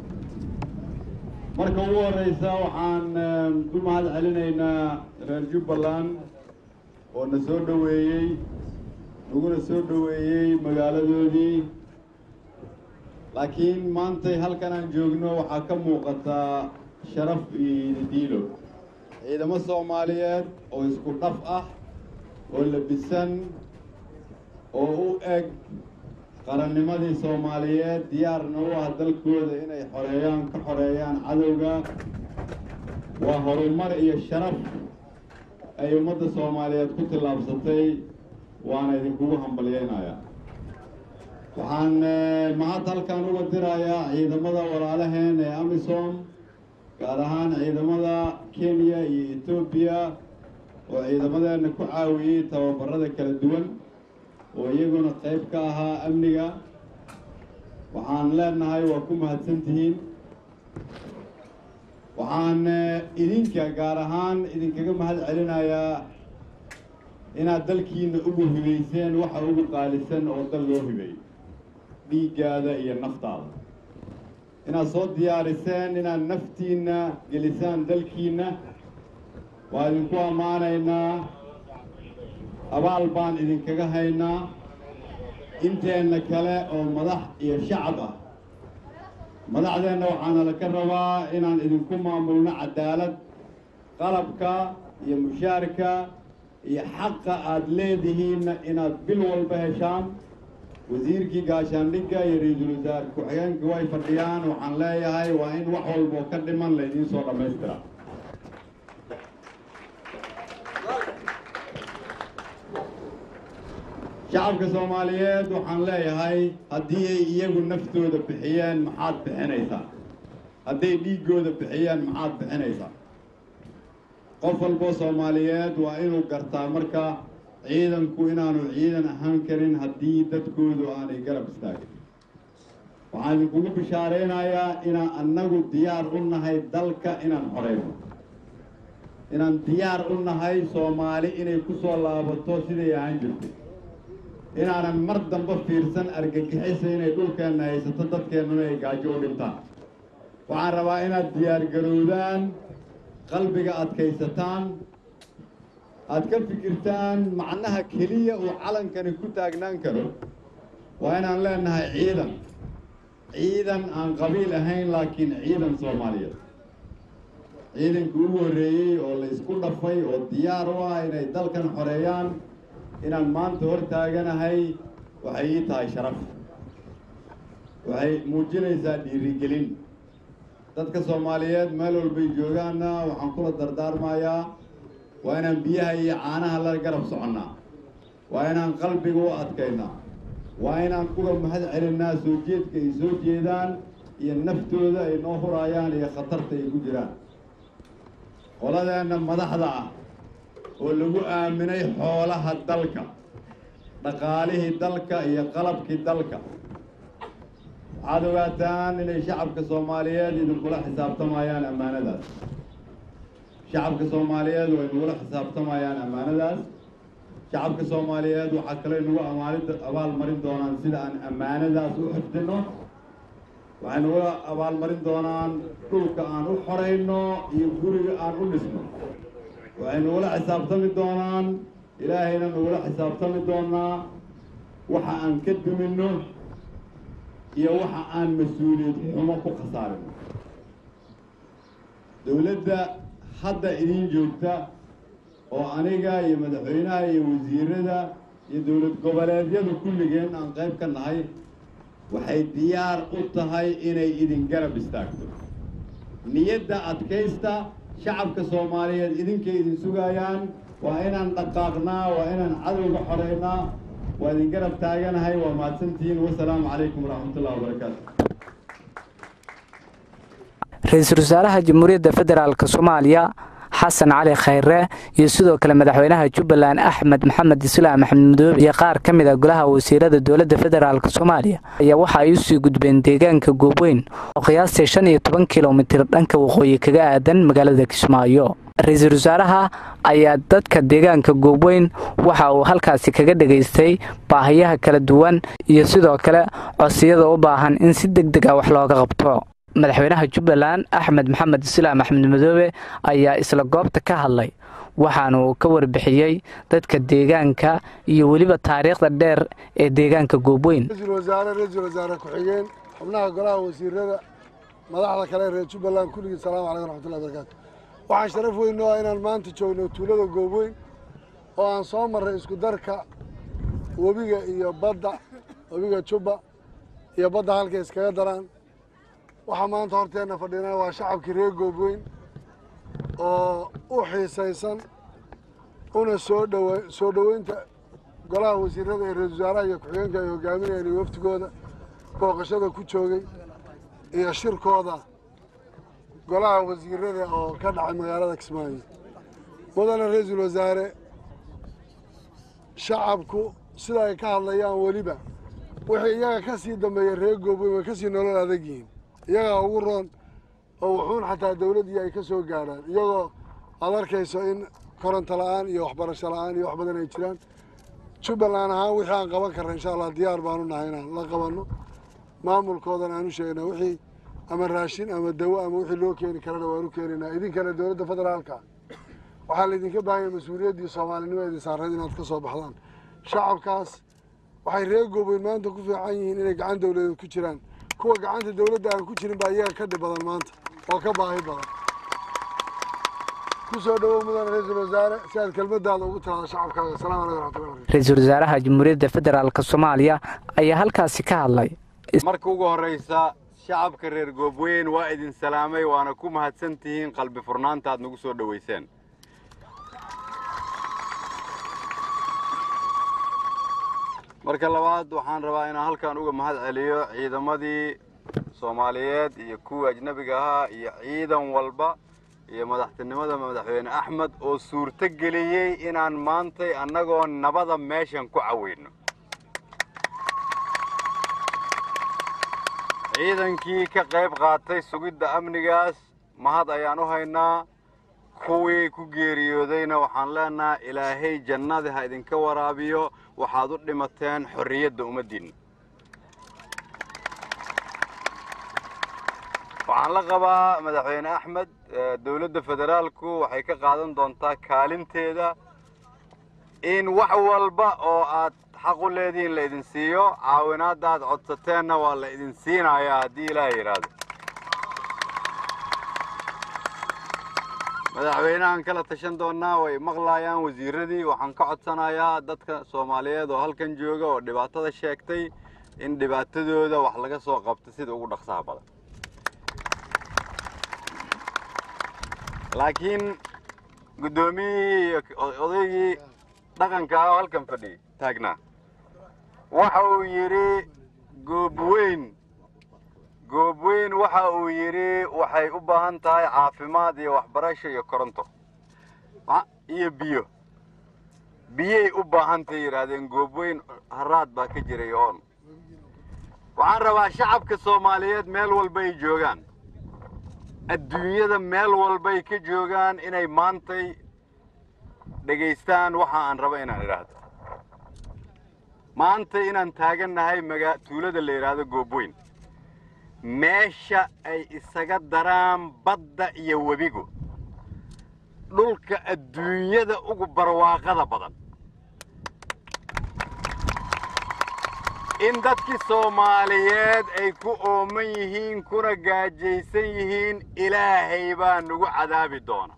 marka ugu horeysa waxaan ku mahad celinaynaa reer jubbaland oo na soo dhoweeyey naguna soo dhoweeyey magaaladoodii laakiin maantay halkan aan joogno waxaa ka muuqataa sharaf iyo diilo ciidamo soomaaliyeed oo isku dhaf ah oo labisan oo u eg qarannimadii soomaaliyeed diyaarna u ah dalkooda inay xoreeyaan ka xoreeyaan cadowga waa horumar iyo sharaf ay ummadda soomaaliyeed ku tillaabsatay waana idinkugu hambalyeynayaa waxaan mahad halkan uga dirayaa ciidamada walaalaheen ee amisom gaar ahaan ciidamada kenya iyo etoobiya oo ciidamadeenna ku caawiyey tababarada kala duwan oo iyaguna qayb ka ahaa amniga waxaan leenahay waa ku mahadsantihiin waxaan idinka gaar ahaan idinkaga mahad celinayaa inaad dalkiina ugu hibayseen waxa ugu qaalisan oo dal loo hibay dhiiggaada iyo naftaada inaad soo diyaariseen inaad naftiinna gelisaan dalkiinna waa idinku ammaanaynaa abaal baan idinkaga haynaa inteenna kale oo madax iyo shacab ah madaxdeenna waxaana laka rabaa inaan idinku maamulno cadaalad qalabka iyo mushaarka iyo xaqa aada leedihiinna inaad bil walba heshaan wasiirkii gaashaandhigga iyo ra-iisul wasaare ku-xigeenka way fadhiyaan waxaan leeyahay waa in wax walboo ka dhiman laydiin soo dhammaystira shacabka soomaaliyeed waxaan leeyahay haddii ay iyagu naftooda bixiyeen maxaad bixinaysaa hadday dhiiggooda bixiyeen maxaad bixinaysaa qof walboo soomaaliyeed waa inuu gartaa marka ciidanku inaanu ciidan ahaan karin haddii dadkoodu aanay garab istaagin waxaan idinkugu bishaaraynayaa inaan annagu diyaar u nahay dalka inaan xoreyno inaan diyaar u nahay soomaali inay ku soo laabato siday ahaan jirtay inaanan mar dambe fiirsan argagixisa inay dhulkeenna haysato dadkeennuna ay gaajo u dhintaan waxaan rabaa inaad diyaargarowdaan qalbiga adkaysataan aad ka fikirtaan macnaha keliya uu calankani ku taagnaan karo waa inaan leenahay ciidan ciidan aan qabiil ahayn laakiin ciidan soomaaliyeed ciidankii ugu horreeyey oo la isku dhafay oo diyaar u ah inay dalkan xoreeyaan inaan maanta hor taaganahay waxay ii tahay sharaf waxay muujinaysaa dhiirigelin dadka soomaaliyeed meel walbay joogaanna waxaan kula dardaarmayaa waa inaan biyaha iyo caanaha la garab soconnaa waa inaan qalbiga u adkaynaa waa inaan kuga mahad celinnaa soo jeedka ay soo jeedaan iyo naftooda ay noo huraayaan iyo khatarta ay ku jiraan qoladeenna madaxda ah oo lagu aaminay xoolaha dalka dhaqaalihii dalka iyo qalabkii dalka waxaad ogaataan inay shacabka soomaaliyeed idinkula xisaabtamayaan ammaanadaas shacabka soomaaliyeed way nagula xisaabtamayaan ammaanadaas shacabka soomaaliyeed waxaa kale nagu amaanid abaalmarin doonaan sida aan ammaanadaas u xifdino waxay nagula abaalmarin doonaan dhulka aan u xorayno iyo guriga aan u dhisno waxay nagula xisaabtami doonaan ilaahayna nagula xisaabtami doonaa waxa aan ka duminno iyo waxa aan mas-uuliyad xumo ku khasaarino dowladda hadda idiin joogta oo aniga iyo madaxweynaha iyo wasiirada iyo dowlad goboleedyadu kulligeen aan qayb ka nahay waxay diyaar u tahay inay idin garab istaagto niyadda adkaysta shacabka soomaaliyeed idinkay idin sugayaan waa inaan dhaqaaqnaa waa inaan cadowga xoreynaa waa idin garab taaganahay waa mahadsantihiin wasalaamu calaykum waraxmatullahi wabarakaatu ra-iisul wasaaraha jamhuuriyadda federaalk soomaaliya xasan cali khayre iyo sidoo kale madaxweynaha jubbaland axmed maxamed islaam axmed madoobe iyo qaar ka mid a golaha wasiirada dowladda federaalk soomaaliya ayaa waxa ay usii gudbeen deegaanka goobweyn oo qiyaastii shan iyo toban kilomitir dhanka waqooyi kaga aadan magaalada kismaayo ra-iisul wasaaraha ayaa dadka deegaanka goobweyn waxa uu halkaasi kaga dhegaystay baahiyaha kala duwan iyo sidoo kale codsiyada u baahan in si deg deg ah wax looga qabto madaxweynaha jubbaland axmed maxamed islaam axmed madoobe ayaa isla goobta ka hadlay waxaana uu ka warbixiyey dadka deegaanka iyo weliba taariikhda dheer ee deegaanka goobweyn ra-iisul wasaare ra-iisul wasaare ku-xigeen xubnaha golaha wasiirada madaxda kale reer jubbaland kulligii salaamu calaykum raxmatullahi barakaatu waxaan sharaf weyn noo ah inaan maanta joogno tuulada goobweyn oo aan soo marray isku darka webiga iyo badda webiga jubba iyo badda halkay iskaga daraan waxaa maanta horteenna fadhinaa waa shacabkii reer goobweyn oo u xiisaysan una soo dhowa soo dhoweynta golaha wasiirada ee ra-isul wasaaraha iyo ku-xigeenka ay hogaaminayeen iyo waftigooda booqashada ku joogay iyo shirkooda golaha wasiirada oo ka dhacay magaalada kismaayo mudane ra-iisul wasaare shacabku sida ay ka hadlayaan weliba wixii iyaga ka sii dambeeya reer goobweyn way ka sii nolol adag yihiin iyagaa ugu roon oo wuxuun xataa dawladdii ay ka soo gaadhaan iyagoo aad arkayso in koronto la-aan iyo waxbarasho la-aan iyo wax badan ay jiraan jubbaland ahaan wixii aan qaban karna insha allah diyaar baanu nahay inaan la qabanno maamulkoodan aan u sheegna wixii ama raashin ama dawo ama wixii loo keeni karana waan u keenaynaa idinkana dowladda federaalka waxaa laydinka baahanya mas-uuliyaddii soomaalinimo idin saareed inaad ka soo baxdaan shacabkaas waxay reer goobeyn maanta ku fiican yihiin inay gacan dawladeed ku jiraan kuwa gacanta dawladda aan ku jirin baa iyaga ka dhib badan maanta oo ka baahi badan ku soo dhowow mudane ra-iisul wasaare si aad kelmadaada ugu tiraado shacabkaaga asalaamu calaykum raxmatullahi barakatu ra-iisul wasaaraha jamhuuriyadda federaalk soomaaliya ayaa halkaasi ka hadlay marka ugu horraysa shacabka reer goobweyn waa idin salaamay waana ku mahadsan tihiin qalbi furnaanta aad nagu soo dhowayseen marka labaad waxaan rabaa inaan halkan uga mahad celiyo ciidamadii soomaaliyeed iyo kuwii ajnabiga ahaa iyo ciidan walba iyo madaxtinimada madaxweyne axmed oo suurto geliyey inaan maantay annagoo nabada meeshan ku caweyno ciidankii ka qayb qaatay sugidda amnigaas mahad ayaan u haynaa kuwii ku geeriyoodayna waxaan leenahay ilaahay jannada ha idinka waraabiyo waxaad u dhimateen xorriyadda ummaddiinna waxaan la qabaa madaxweyne axmed dowladda federaalku waxay ka qaadan doontaa kaalinteeda in wax walba oo aad xaq u leedihiin la idin siiyo caawinaadda aad codsateenna waa la idin siinayaa haddii ilaaha yidhaahdo madaxweynahan kala tashan doonnaa way maqlaayaan wasiiradii waxaan ka codsanayaa dadka soomaaliyeed oo halkan jooga oo dhibaatada sheegtay in dhibaatadooda wax laga soo qabto sida ugu dhaqsaha badan laakiin guddoomiyihii iyo odaygii dhaqanka ah oo halkan fadhiyay taagnaa waxa uu yidhi goobweyn goobweyn waxa uu yidhi waxay u baahan tahay caafimaad iyo waxbarasho iyo koronto iyo biyo biyay u baahantay yidhaahdeen goobweyn haraad baa ka jiray oon waxaan rabaa shacabka soomaaliyeed meel walba ay joogaan adduunyada meel walbay ka joogaan inay maantay dhegaystaan waxa aan raba inaan idhaahdo maanta inaan taagannahay maga tuulada la yidhaahdo goobweyn meesha ay isaga daraan badda iyo webigu dhulka adduunyada ugu barwaaqada badan in dadkii soomaaliyeed ay ku ooman yihiin kuna gaajaysan yihiin ilaahay baa nagu cadaabi doona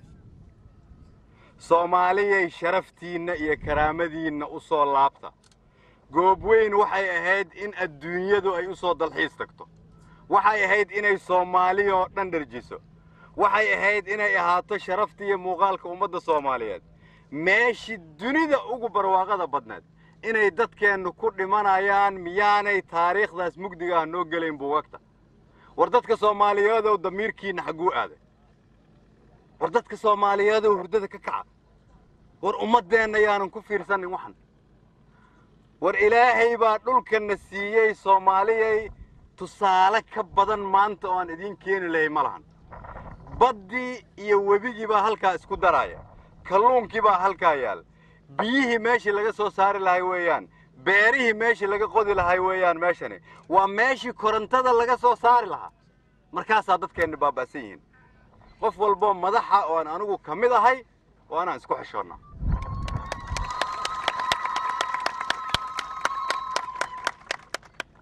soomaaliyay sharaftiinna iyo karaamadiinna u soo laabta goobweyn waxay ahayd in adduunyadu ay u soo dalxiis tagto waxay ahayd inay soomaaliya oo dhan dharjiso waxay ahayd inay ahaato sharafta iyo muuqaalka ummadda soomaaliyeed meeshii dunida ugu barwaaqada badneed inay dadkeennu ku dhimanayaan miyaanay taariikhdaas mugdiga ah noo gelayn buugagta war dadka soomaaliyeedow damiirkiinna xagguu aaday war dadka soomaaliyeedow hurdada ka kaca war ummaddeenna yaanan ku fiirsanin waxan war ilaahay baa dhulkanna siiyey soomaaliyay tusaale ka badan maanta oo aan idiin keeni lahay ma lahan baddii iyo webigii baa halkaa isku daraaya kalluunkii baa halkaa yaal biyihii meeshii laga soo saari lahay weeyaan beerihii meeshii laga qodi lahay weeyaan meeshani waa meeshii korontada laga soo saari lahaa markaasaa dadkeenna baaba'san yihiin qof walboo madaxa oo aan anigu ka mid ahay waa inaan isku xishoonnaa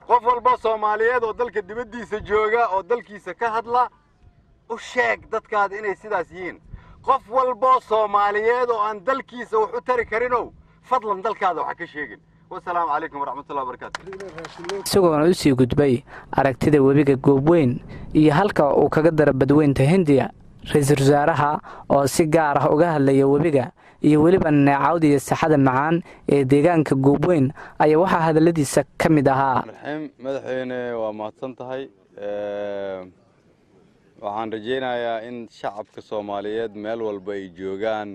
qof walba soomaaliyeed oo dalka dibaddiisa jooga oo dalkiisa ka hadla u sheeg dadkaada inay sidaas yihiin qof walboo soomaaliyeed oo aan dalkiisa wax u tari karinow fadlan dalkaada wax ka sheegin wasalaamu calaykum waraxmatullahi wabarakaatu isagoona u sii gudbay aragtida webiga goobweyn iyo halka uu kaga dara badweynta hindiya ra-iisul wasaaraha oo si gaar ah uga hadlaya webiga iyo weliba neecawda iyo saxada macaan ee deegaanka goobweyn ayaa waxaa hadalladiisa ka mid ahaa raxiim madaxweyne waa mahadsan tahay waxaan rajaynayaa in shacabka soomaaliyeed meel walba ay joogaan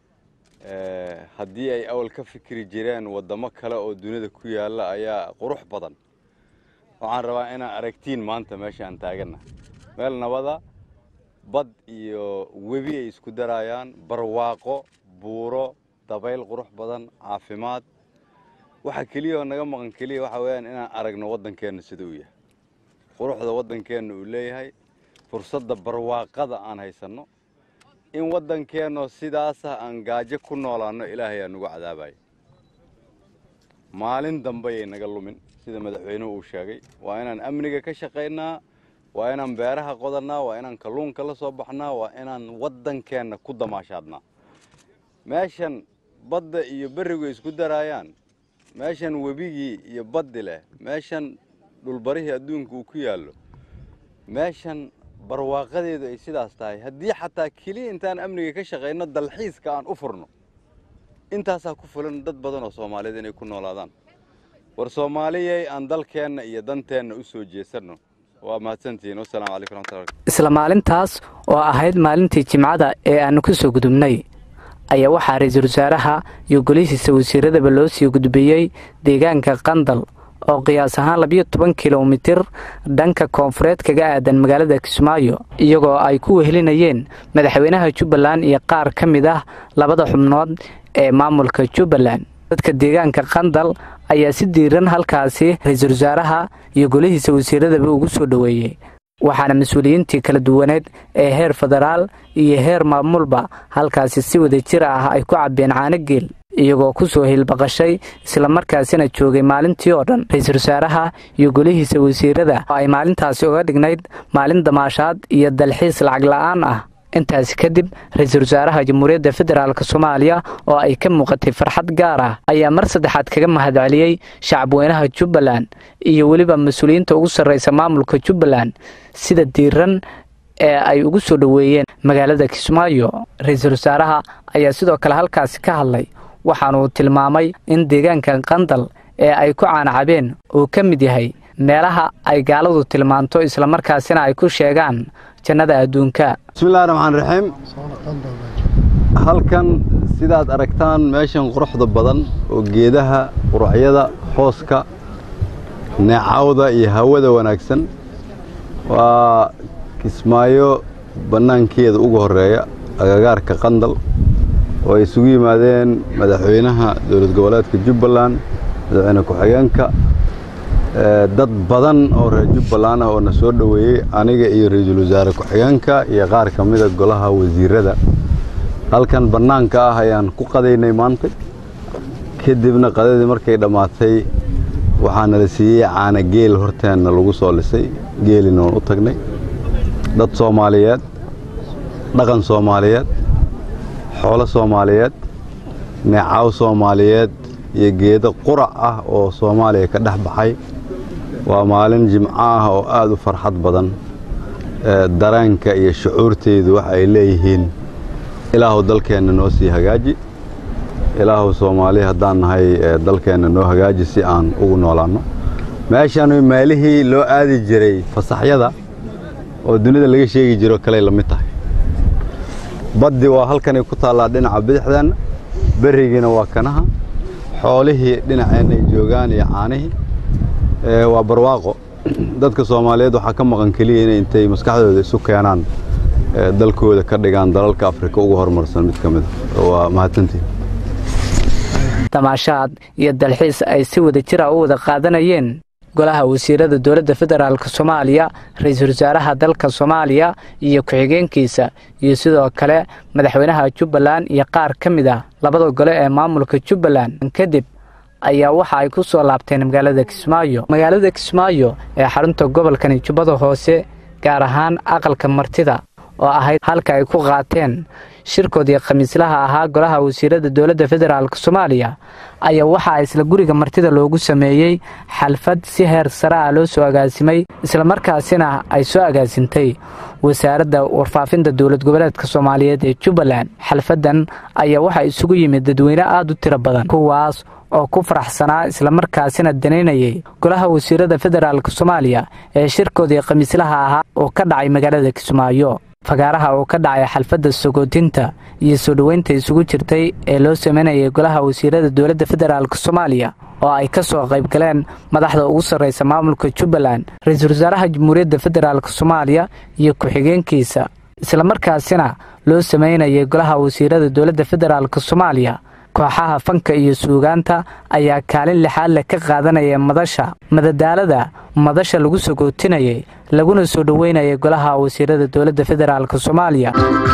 haddii ay awal ka fikri jireen waddamo kale oo dunida ku yaalla ayaa qurux badan waxaan rabaa inaad aragtiin maanta meesha aan taaganna meel nabada bad iyo webi ay isku darayaan barwaaqo buuro dabayl qurux badan caafimaad waxa keliya oo naga maqan keliya waxa weeyaan inaan aragno waddankeenna sida uu yahay quruxda waddankeenna uu leeyahay fursadda barwaaqada aan haysanno in waddankeenno sidaasa aan gaajo ku noolaanno ilaahay aa nagu cadaabaya maalin dambayay naga lumin sida madaxweynuhu uu sheegay waa inaan amniga ka shaqaynaa waa inaan beeraha qodannaa waa inaan kalluunka la soo baxnaa waa inaan waddankeenna ku damaashaadnaa meeshan badda iyo berrigu isku daraayaan meeshan webigii iyo baddi leh meeshan dhulbarihii adduunka uu ku yaallo meeshan barwaaqadeedu ay sidaas tahay haddii xataa keliya intaan amniga ka shaqayno dalxiiska aan u furno intaasaa ku fulan dad badan oo soomaaliyeed inay ku noolaadaan war soomaaliyay aan dalkeenna iyo danteenna u soo jeesanno waa mahadsantihiin wasalaamu calaykum raxmatullahi isla maalintaas oo ahayd maalintii jimcada ee aannu ka soo gudubnay ayaa waxaa ra-iisul wasaaraha iyo golihiisa wasiiradaba loo sii gudbiyey deegaanka qandal oo qiyaas ahaan labiyo toban kilomitir dhanka koonfureed kaga aadan magaalada kismaayo iyagoo ay ku wehelinayeen madaxweynaha jubbaland iyo qaar ka mid ah labada xubnood ee maamulka jubbaland dadka deegaanka qandal ayaa si diiran halkaasi ra-iisul wasaaraha iyo golihiisa wasiiradaba ugu soo dhoweeyey waxaana mas-uuliyiintii kala duwaneed ee heer federaal iyo heer maamulba halkaasi si wada jir ah ay ku cabbeen caano geel iyagoo ku soo hilbaqashay islamarkaasina joogay maalintii oo dhan ra-iisul wasaaraha iyo golihiisa wasiirada oo ay maalintaasi uga dhignayd maalin damaashaad iyo dalxiis lacag la'aan ah intaasi kadib ra-iisul wasaaraha jamhuuriyadda federaalk soomaaliya oo ay ka muuqatay farxad gaar ah ayaa mar saddexaad kaga mahadceliyey shacabweynaha jubbaland iyo weliba mas-uuliyiinta ugu sarraysa maamulka jubbaland sida diiran ee ay ugu soo dhoweeyeen magaalada kismaayo ra-iisul wasaaraha ayaa sidoo kale halkaasi ka hadlay waxaanuu tilmaamay in deegaanka qandal ee ay ku caanacabeen uu ka mid yahay meelaha ay gaaladu tilmaanto islamarkaasina ay ku sheegaan jannada adduunka bismillahi raxmaan raxiim halkan sidaad aragtaan meeshan quruxda badan oo geedaha quracyada hooska neecawda iyo hawada wanaagsan waa kismaayo bannaankeeda ugu horreeya agagaarka qandal oo ay isugu yimaadeen madaxweynaha dowlad goboleedka jubbaland madaxweyne ku-xigeenka dad badan oo reer jubbaland ah oo na soo dhoweeyey aniga iyo ra-iisul wasaare ku-xigeenka iyo qaar ka mida golaha wasiirada halkan bannaanka ah ayaan ku qadaynay maanta kadibna qadadii markay dhammaatay waxaana la siiyey caana geel horteenna lagu soo lisay geelina waan u tagnay dad soomaaliyeed dhaqan soomaaliyeed xoolo soomaaliyeed neecaw soomaaliyeed iyo geedo qurac ah oo soomaaliya ka dhex baxay waa maalin jimco ah oo aad u farxad badan dareenka iyo shucuurteydu waxa ay leeyihiin ilaahu dalkeenna noo sii hagaaji ilaahu soomaali haddaan nahay dalkeenna noo hagaaji si aan ugu noolaanno meeshan meelihii loo aadi jiray fasaxyada oo dunida laga sheegi jiro kaley la mid tahay baddi waa halkanay ku taallaa dhinaca bidixdeenna berrigiina waa kanaha xoolihii dhinaceenna ay joogaan iyo caanihii waa barwaaqo dadka soomaaliyeed waxaa ka maqan keliya inay intay maskaxdooda isu keenaan dalkooda ka dhigaan dalalka afrika ugu horumarsan mid ka mida waa mahadsantiin damaashaad iyo dalxiis ay si wada jira u wada qaadanayeen golaha wasiirada dowladda federaalk soomaaliya ra-iisul wasaaraha dalka soomaaliya iyo ku-xigeenkiisa iyo sidoo kale madaxweynaha jubbaland iyo qaar ka mid ah labada gole ee maamulka jubbaland kadib ayaa waxa ay ku soo laabteen magaalada kismaayo magaalada kismaayo ee xarunta gobolkani jubbada hoose gaar ahaan aqalka martida oo ahayd halka ay ku qaateen shirkoodii khamiislaha ahaa golaha wasiirada dowladda federaalk soomaaliya ayaa waxaa isla guriga martida loogu sameeyey xalfad si heer sare ah loo soo agaasimay islamarkaasina ay soo agaasintay wasaaradda warfaafinta dowlad goboleedka soomaaliyeed ee jubbaland xalfaddan ayaa waxaa isugu yimid dadweyne aada u tiro badan kuwaas oo ku faraxsanaa islamarkaasina danaynayay golaha wasiirada federaalk soomaaliya ee shirkoodii khamiislaha ahaa oo ka dhacay magaalada kismaayo fagaaraha oo ka dhacay xalfadda sagootinta iyo soo dhoweynta isugu jirtay ee loo sameynayay golaha wasiirada dowladda federaalk soomaaliya oo ay ka soo qayb galeen madaxda ugu sarraysa maamulka jubbaland ra-iisul wasaaraha jamhuuriyadda federaalk soomaaliya iyo ku-xigeenkiisa islamarkaasina loo sameynayay golaha wasiirada dowladda federaalk soomaaliya kooxaha fanka iyo suugaanta ayaa kaalin lixaad leh ka qaadanaya madasha madadaalada madasha lagu sagootinayay laguna soo dhoweynayay golaha wasiirada dowladda federaalk soomaaliya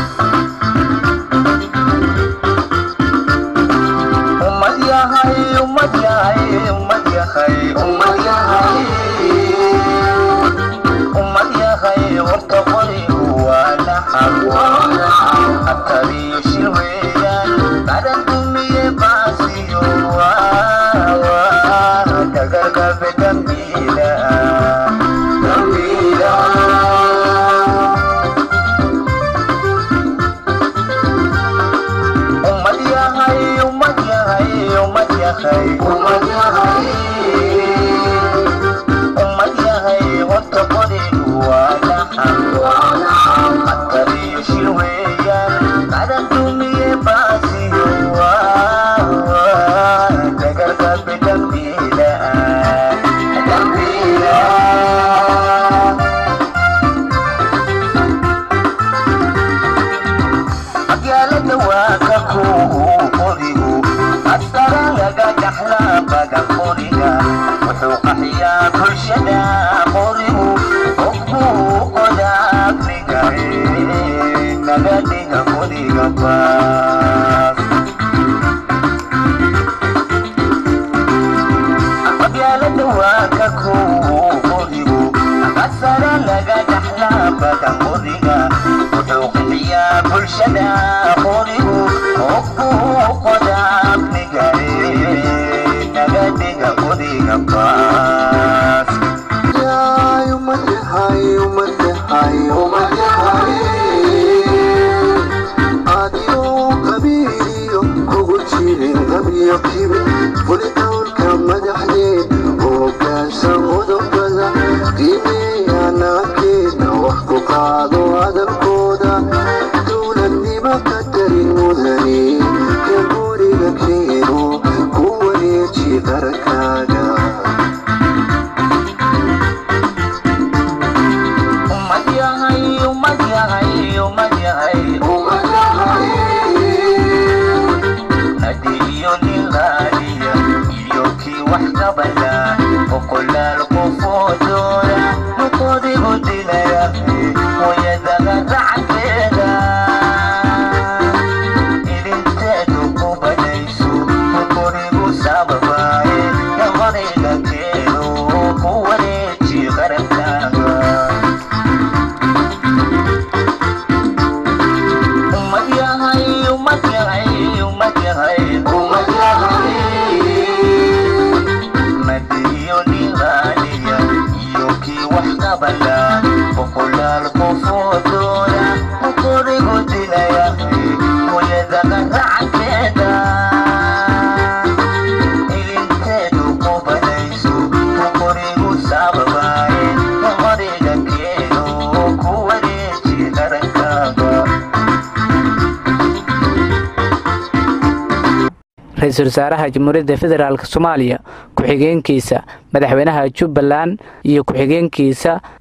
ra-iisul wasaaraha jamhuuriyadda federaalk soomaaliya ku-xigeenkiisa madaxweynaha jubbaland iyo ku-xigeenkiisa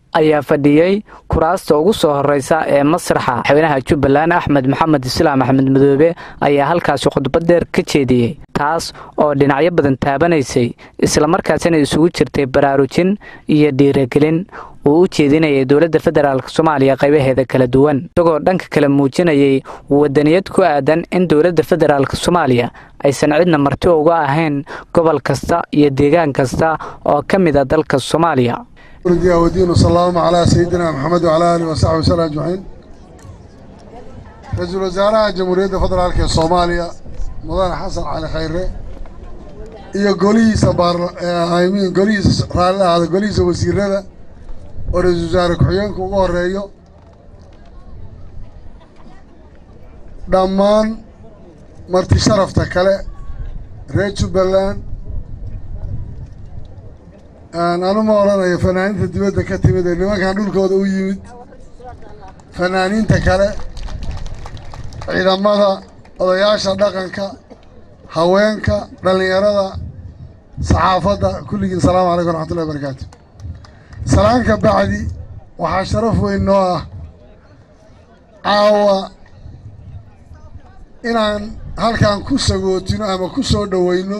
ayaa fadhiyey kuraasta ugu soo horeysa ee masraxa madaxweynaha jubbaland axmed maxamed islaam axmed madoobe ayaa halkaasi khudbad dheer ka jeediyey taas oo dhinacyo badan taabanaysay islamarkaasina isugu jirtay baraarujin iyo dhiiragelin uu u jeedinayay dowladda federaalk soomaaliya qaybaheeda kala duwan isagoo dhanka kale muujinayay wadaniyad ku aadan in dowladda federaalk soomaaliya aysan cidna marti uga ahayn gobol kasta iyo deegaan kasta oo ka mid a dalka soomaaliya wadiin wasalaamu calaa sayidina maxamed wacalaa aalihi wasaxbi wasallam ajmaciin ra-iisul wasaaraha jamhuuriyadda federaalk ee soomaaliya mudane xasan cali khayre iyo golihiisa baarmin golihiisa raalli ahaada golihiisa wasiirada oo ra-iisul wasaare ku-xigeenku ugu horeeyo dhammaan marti sharafta kale reer jubbaland anu ma odhanayo fanaaniinta dibadda ka timid ee nimankan dhulkooda u yimid fanaaniinta kale ciidamada odayaasha dhaqanka haweenka dhallinyarada saxaafadda kulligiin asalaamu calaykum waraxmatullahi barakaatu salaanka bacdi waxaa sharaf weyn noo ah caawa inaan halkan ku sagootino ama ku soo dhoweyno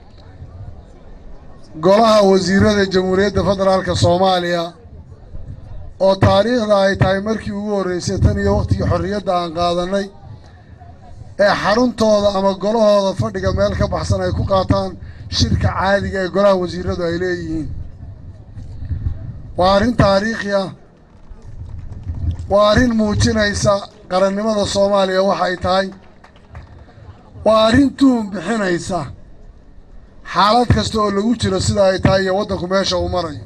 golaha wasiirada jamhuuriyadda federaalka soomaaliya oo taariikhda ay tahay markii ugu horreysay tan iyo wakhtigii xorriyadda aan qaadanay ee xaruntooda ama golahooda fadhiga meel ka baxsan ay ku qaataan shirka caadiga ee golaha wasiiradu ay leeyihiin waa arrin taariikhi ah waa arrin muujinaysa qarannimada soomaaliya waxay tahay waa arrin tuhun bixinaysa xaalad kasta oo lagu jiro sida ay tahay iyo waddanku meesha uu marayo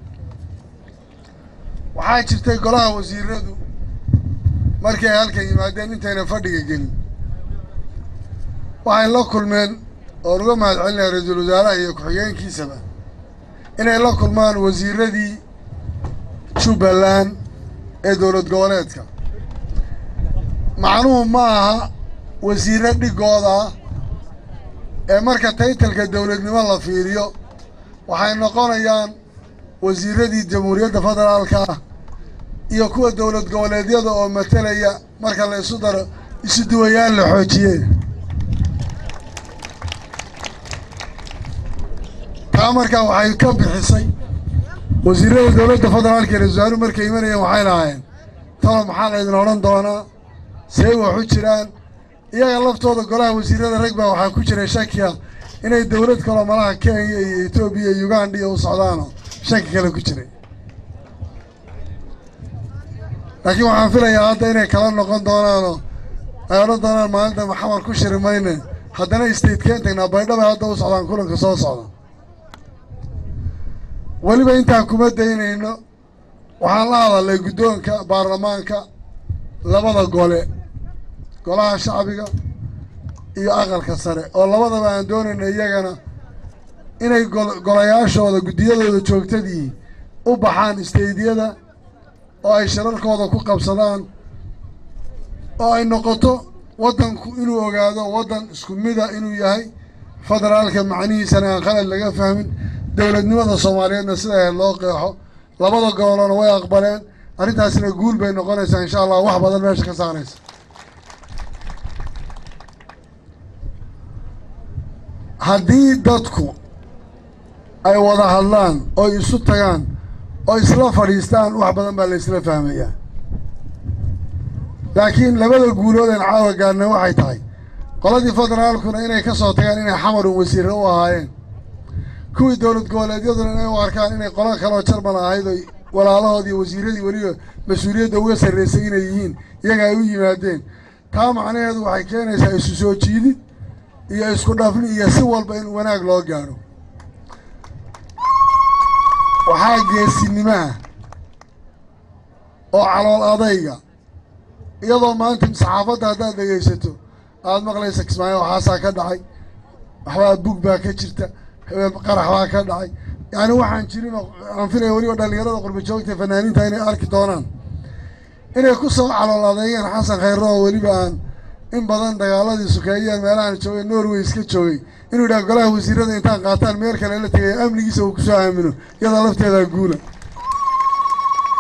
waxaa jirtay golaha wasiiradu markii ay halkan yimaadeen intayna fadhiga gelin waxay la kulmeen oon uga mahad celinaya ra-iisul wasaaraha iyo ku-xigeenkiisaba inay la kulmaan wasiiradii jubbaland ee dowlad goboleedka macnuhu ma aha wasiirro dhigooda ah ee marka taytalka dowladnimo la fiiriyo waxay noqonayaan wasiiradii jamhuuriyadda federaalka ah iyo kuwa dowlad goboleedyada oo matalaya marka la isu daro isu duwayaan la xoojiyee taa markaa waxay ka bixisay wasiirada dowladda federaalka ee ra-isul wasaaruhu markay imanayeen waxay lahaayeen talo maxaa laydin odhan doonaa see wax u jiraan iyaga laftooda golaha wasiirada rag baa waxaa ku jiray shakiya inay dowlad kaloo malaha kenya iyo etoobiya iyo uganda iyo u socdaanoo shaki kale ku jiray laakiin waxaan filayaa hadda inay kala noqon doonaanoo ay odhan doonaan maalinta maxamar ku shiri mayne haddana stateken tagnaa baydhabay hadda u socdaan kulanka soo socda weliba intaan kuma daynayno waxaan la hadalnay guddoonka baarlamaanka labada gole golaha shacbiga iyo aqalka sare oo labadaba aan doonayna iyagana inay golayaashooda guddiyadooda joogtadii u baxaan isteydyada oo ay shirarkooda ku qabsadaan oo ay noqoto waddanku inuu ogaado waddan isku mida inuu yahay federaalka macnihiisana aan khalad laga fahmin dowladnimada soomaaliyeedna sida ahayd loo qeexo labada gobolona way aqbaleen arrintaasina guul bay noqonaysaa insha allah wax badan meesha ka saaraysa haddii dadku ay wada hadlaan oo isu tagaan oo isla fadhiistaan wax badan baa la isla fahmayaa laakiin labada guulood een caawa gaarna waxay tahay qoladii federaalkuna inay ka soo tagaan inay xamarun wasiirre u ahaayeen kuwii dowlad goboleedyaduna inay u arkaan inay qolo kaleoo jarmal ahayd oy walaalahoodii wasiiradii weliba mas-uuliyadda uga sarraysay inay yihiin iyaga ay u yimaadeen taa macnaheedu waxay keenaysaa isu soo jiidid iyo isku dhafni iyo si walba in wanaag loo gaadho waxaa geesinimaha oo calool adayga iyadoo maanta saxaafadda haddaad dhegaysato aad maqlaysa kismaayo waxaasaa ka dhacay waxbaa bug baa ka jirta habeen qarax baa ka dhacay yacni waxaan jirin oo aan filaya weliba dhallinyarada qurba joogta fanaaniinta inay arki doonaan inay ku soo calool adeeyeen xasan khayro oo weliba aan in badan dagaaladii sukeeyeen meelahaan joogay norway iska joogay inuu yidhaha golaha wasiirada intaan qaataan meel kale la tegay amnigiisa uu kusoo aamino iyadoo lafteedaa guula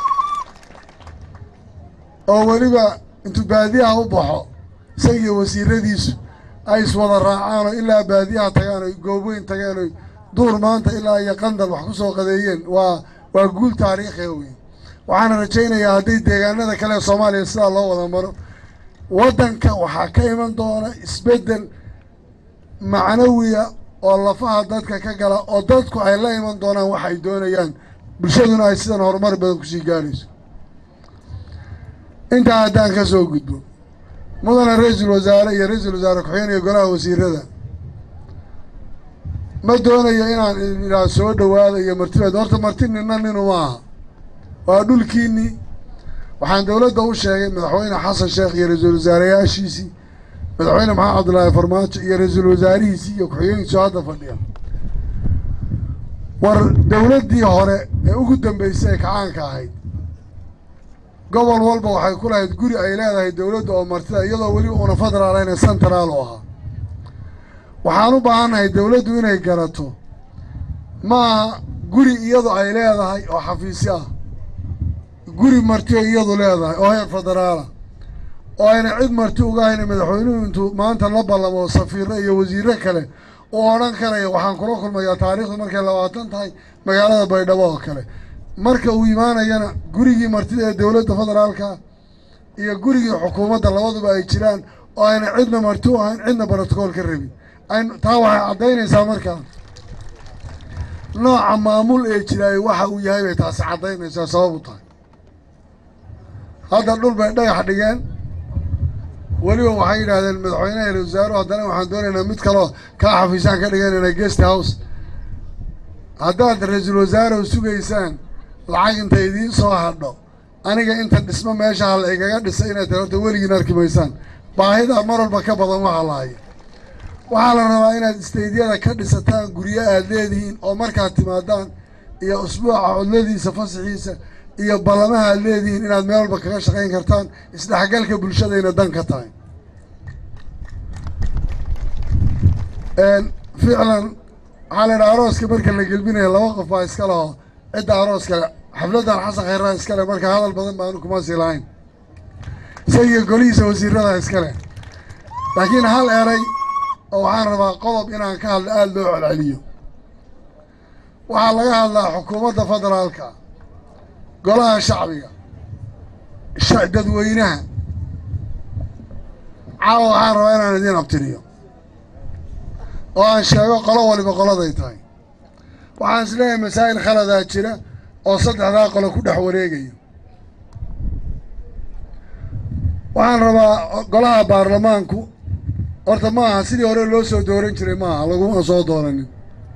oo weliba intuu baadiyaha u baxo isagiiyo wasiiradiisu ay iswada raacaan oo ilaa baadiyaha tagaan oy goobweyn tageen oy duur maanta ilaa iyo qandal wax ku soo qadeeyeen waa waa guul taariikhiga wey waxaana rajaynayaa hadday deegaanada kale ee soomaaliya sidaa loo wada maro waddanka waxaa ka iman doona isbeddel macnawiya oo lafaha dadka ka gala oo dadku ay la iman doonaan wax ay doonayaan bulshaduna ay sidan horumar badan kusii gaarayso intaa haddaan ka soo gudbo mudana ra-iisul wasaare iyo ra-iisul wasaare ku-xigeen iyo golaha wasiirada ma doonayo inaan idhaa soo dhowaada iyo martibeed horta marti nina ninu maaha waa dhulkiinnii waxaan dowladda u sheegay madaxweyne xasan sheekh iyo ra-iisul wasaareyaashiisii madaxweyne maxamed cabdillaahi farmaajo iyo ra-iisul wasaarihiisii iyo ku-xigeenkiisu hadda fadhiya war dowladdii hore ee ugu dambeysay ee kacaanka ahayd gobol walba waxay ku lahayd guri ay leedahay dowladda oo martida iyadoo weliba una federaal ahayn central u ahaa waxaan u baahannahay dowladdu inay garato maaha guri iyadu ay leedahay oo xafiisyo ah guri marti ay iyadu leedahay oo heer federaala oo ayna cid marti uga hayna madaxweynuhu intuu maanta la ballamo safiirro iyo wasiirro kale uu odhan karaya waxaan kula kulmayaa taariikhdu markay labaatan tahay magaalada baydhabo oo kale marka uu imaanayana gurigii martida ee dowladda federaalka iyo gurigii xukuumadda labaduba ay jiraan oo ayna cidna marti u ahayn cidna brotocool ka rabin ayn taa waxay caddaynaysaa markaa nooca maamul ee jiraay waxa uu yahay bay taasi caddaynaysaa sabab u tahay hadda dhul bay dhagax dhigeen weliba waxay yidhaahdeen madaxweynaha ra wasaaruhu haddana waxaan doonaynaa mid kaloo kaa xafiisaan ka dhiganayna guest house haddaad ra-iisul wasaare sugaysaan lacag inta idiin soo hadho aniga inta dhismo meesha hal igaga dhisay inay tahay horta weligiin arki maysaan baahida mar walba ka badan waxaa lahaya waxaa la rabaa inaad istaydyada ka dhisataan guryo aad leedihiin oo markaad timaadaan iyo usbuuca codladiisa fasaxiisa iyo ballamaha aad leedihiin inaad meel walba kaga shaqayn kartaan isdhexgalka bulshadayna dan ka tahay ficlan waxaa la yidhaha arooska marka la gelbinaya laba qof baa iska leho cidda arooskale xafladdan xasan khayraa iskale marka hadal badan baanu kuma sii lahayn isagiyo golihiisa wasiirada iskale laakiin hal eray oo waxaan rabaa qodob inaan ka hadlo aada loo celceliyo waxaa laga hadlaa xukuumadda federaalka golaha shacbiga dadweynaha caawa waxaan rabaa inaan idiin abtiriyo oo aan sheego qolo waliba qoladay tahay waxaan is leeyahay masaa'il khaladaa jira oo saddexdaa qolo ku dhex wareegaya waxaan rabaa golaha baarlamaanku horta ma aha sidii hore loo soo dooran jiray ma aha laguma soo dooranin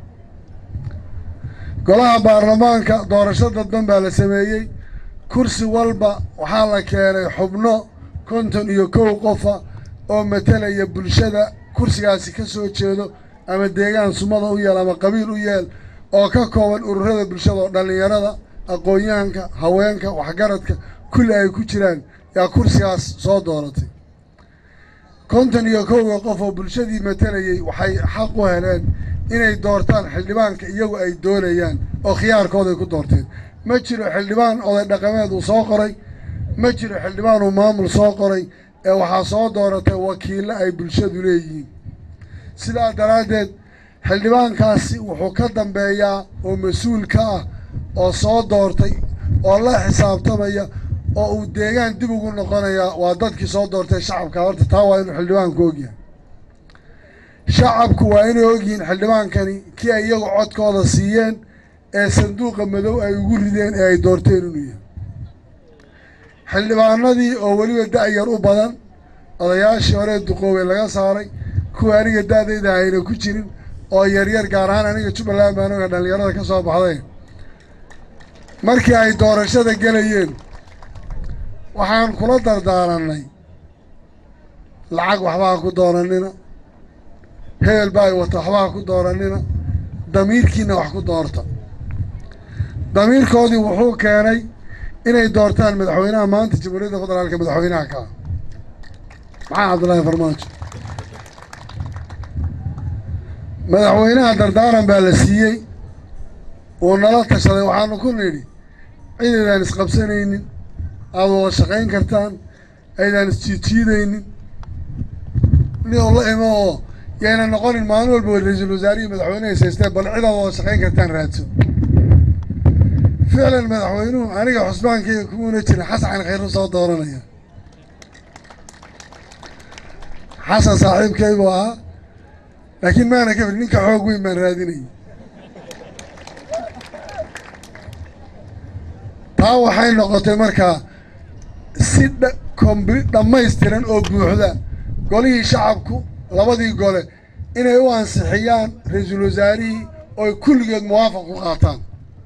golaha baarlamaanka doorasho dadban baa la sameeyey kursi walba waxaa la keenay xubno konton iyo kow qofa oo matalaya bulshada kursigaasi ka soo jeedo ama deegaan sumada u yeel ama qabiil u yeel oo ka kooban ururada bulshada oo dhallinyarada aqoon-yahanka haweenka waxgaradka kulli ay ku jiraan yaa kursigaas soo dooratay konton iyo kowga qof oo bulshadii matalayay waxay xaq u heleen inay doortaan xildhibaanka iyagu ay doonayaan oo khiyaarkooday ku doorteen ma jiro xildhibaan oday dhaqameed uu soo qoray ma jiro xildhibaan uu maamul soo qoray ee waxaa soo dooratay wakiillo ay bulshadu leeyihiin sidaa daraaddeed xildhibaankaasi wuxuu ka dambeeyaa oo mas-uul ka ah oo soo doortay oo la xisaabtamaya oo uu deegaan dib ugu noqonayaa waa dadkii soo doortay shacabka horta taa waa inuu xildhibaanku ogyahay shacabku waa inay ogyihiin xildhibaankani kii ay iyagu codkooda siiyeen ee sanduuqa madow ay ugu rideen ee ay doorteen inuu yahay xildhibaanadii oo weliba da-yar u badan odayaashii horee duqoobay laga saaray kuwa aniga da-dayda ayna ku jirin oo yaryar gaar ahaan aniga jubbaland baan oga dhallinyarada ka soo baxday markii ay doorashada gelayeen waxaan kula dardaaranay lacag waxbaa ku dooranina hebel baa ay wata waxbaa ku dooranina damiirkiina wax ku doorta damiirkoodii wuxuu keenay inay doortaan madaxweynaha maanta jamhuuriyadda federaalka madaxweynaha ka ah maxaa cabdullaahi farmaajo madaxweynaha dardaaran baa la siiyey uu nala tashaday waxaanu ku nidhi cidaydaan isqabsanaynin aada wada shaqayn kartaan aydaan isjiidjiidaynin nin oo la imo oo yayna noqonin maalin walba ra-iisul wasaarihii madaxweyneha haystee bal cid aad wada shaqayn kartaan raadso ficlan madaxweynuhu aniga xusbaankayga kumuuna jirin xasan khayru soo dooranaya xasan saaxiibkaygu ahaa laakiin maana ka fir ninka xoog weyn baan raadinayay taa waxay noqotay markaa si dha kombi dhammaystiran oo buuxda golihii shacabku labadii gole inay u ansixiyaan ra-iisul wasaarihii ooy kulligeed muwaafaq ku qaataan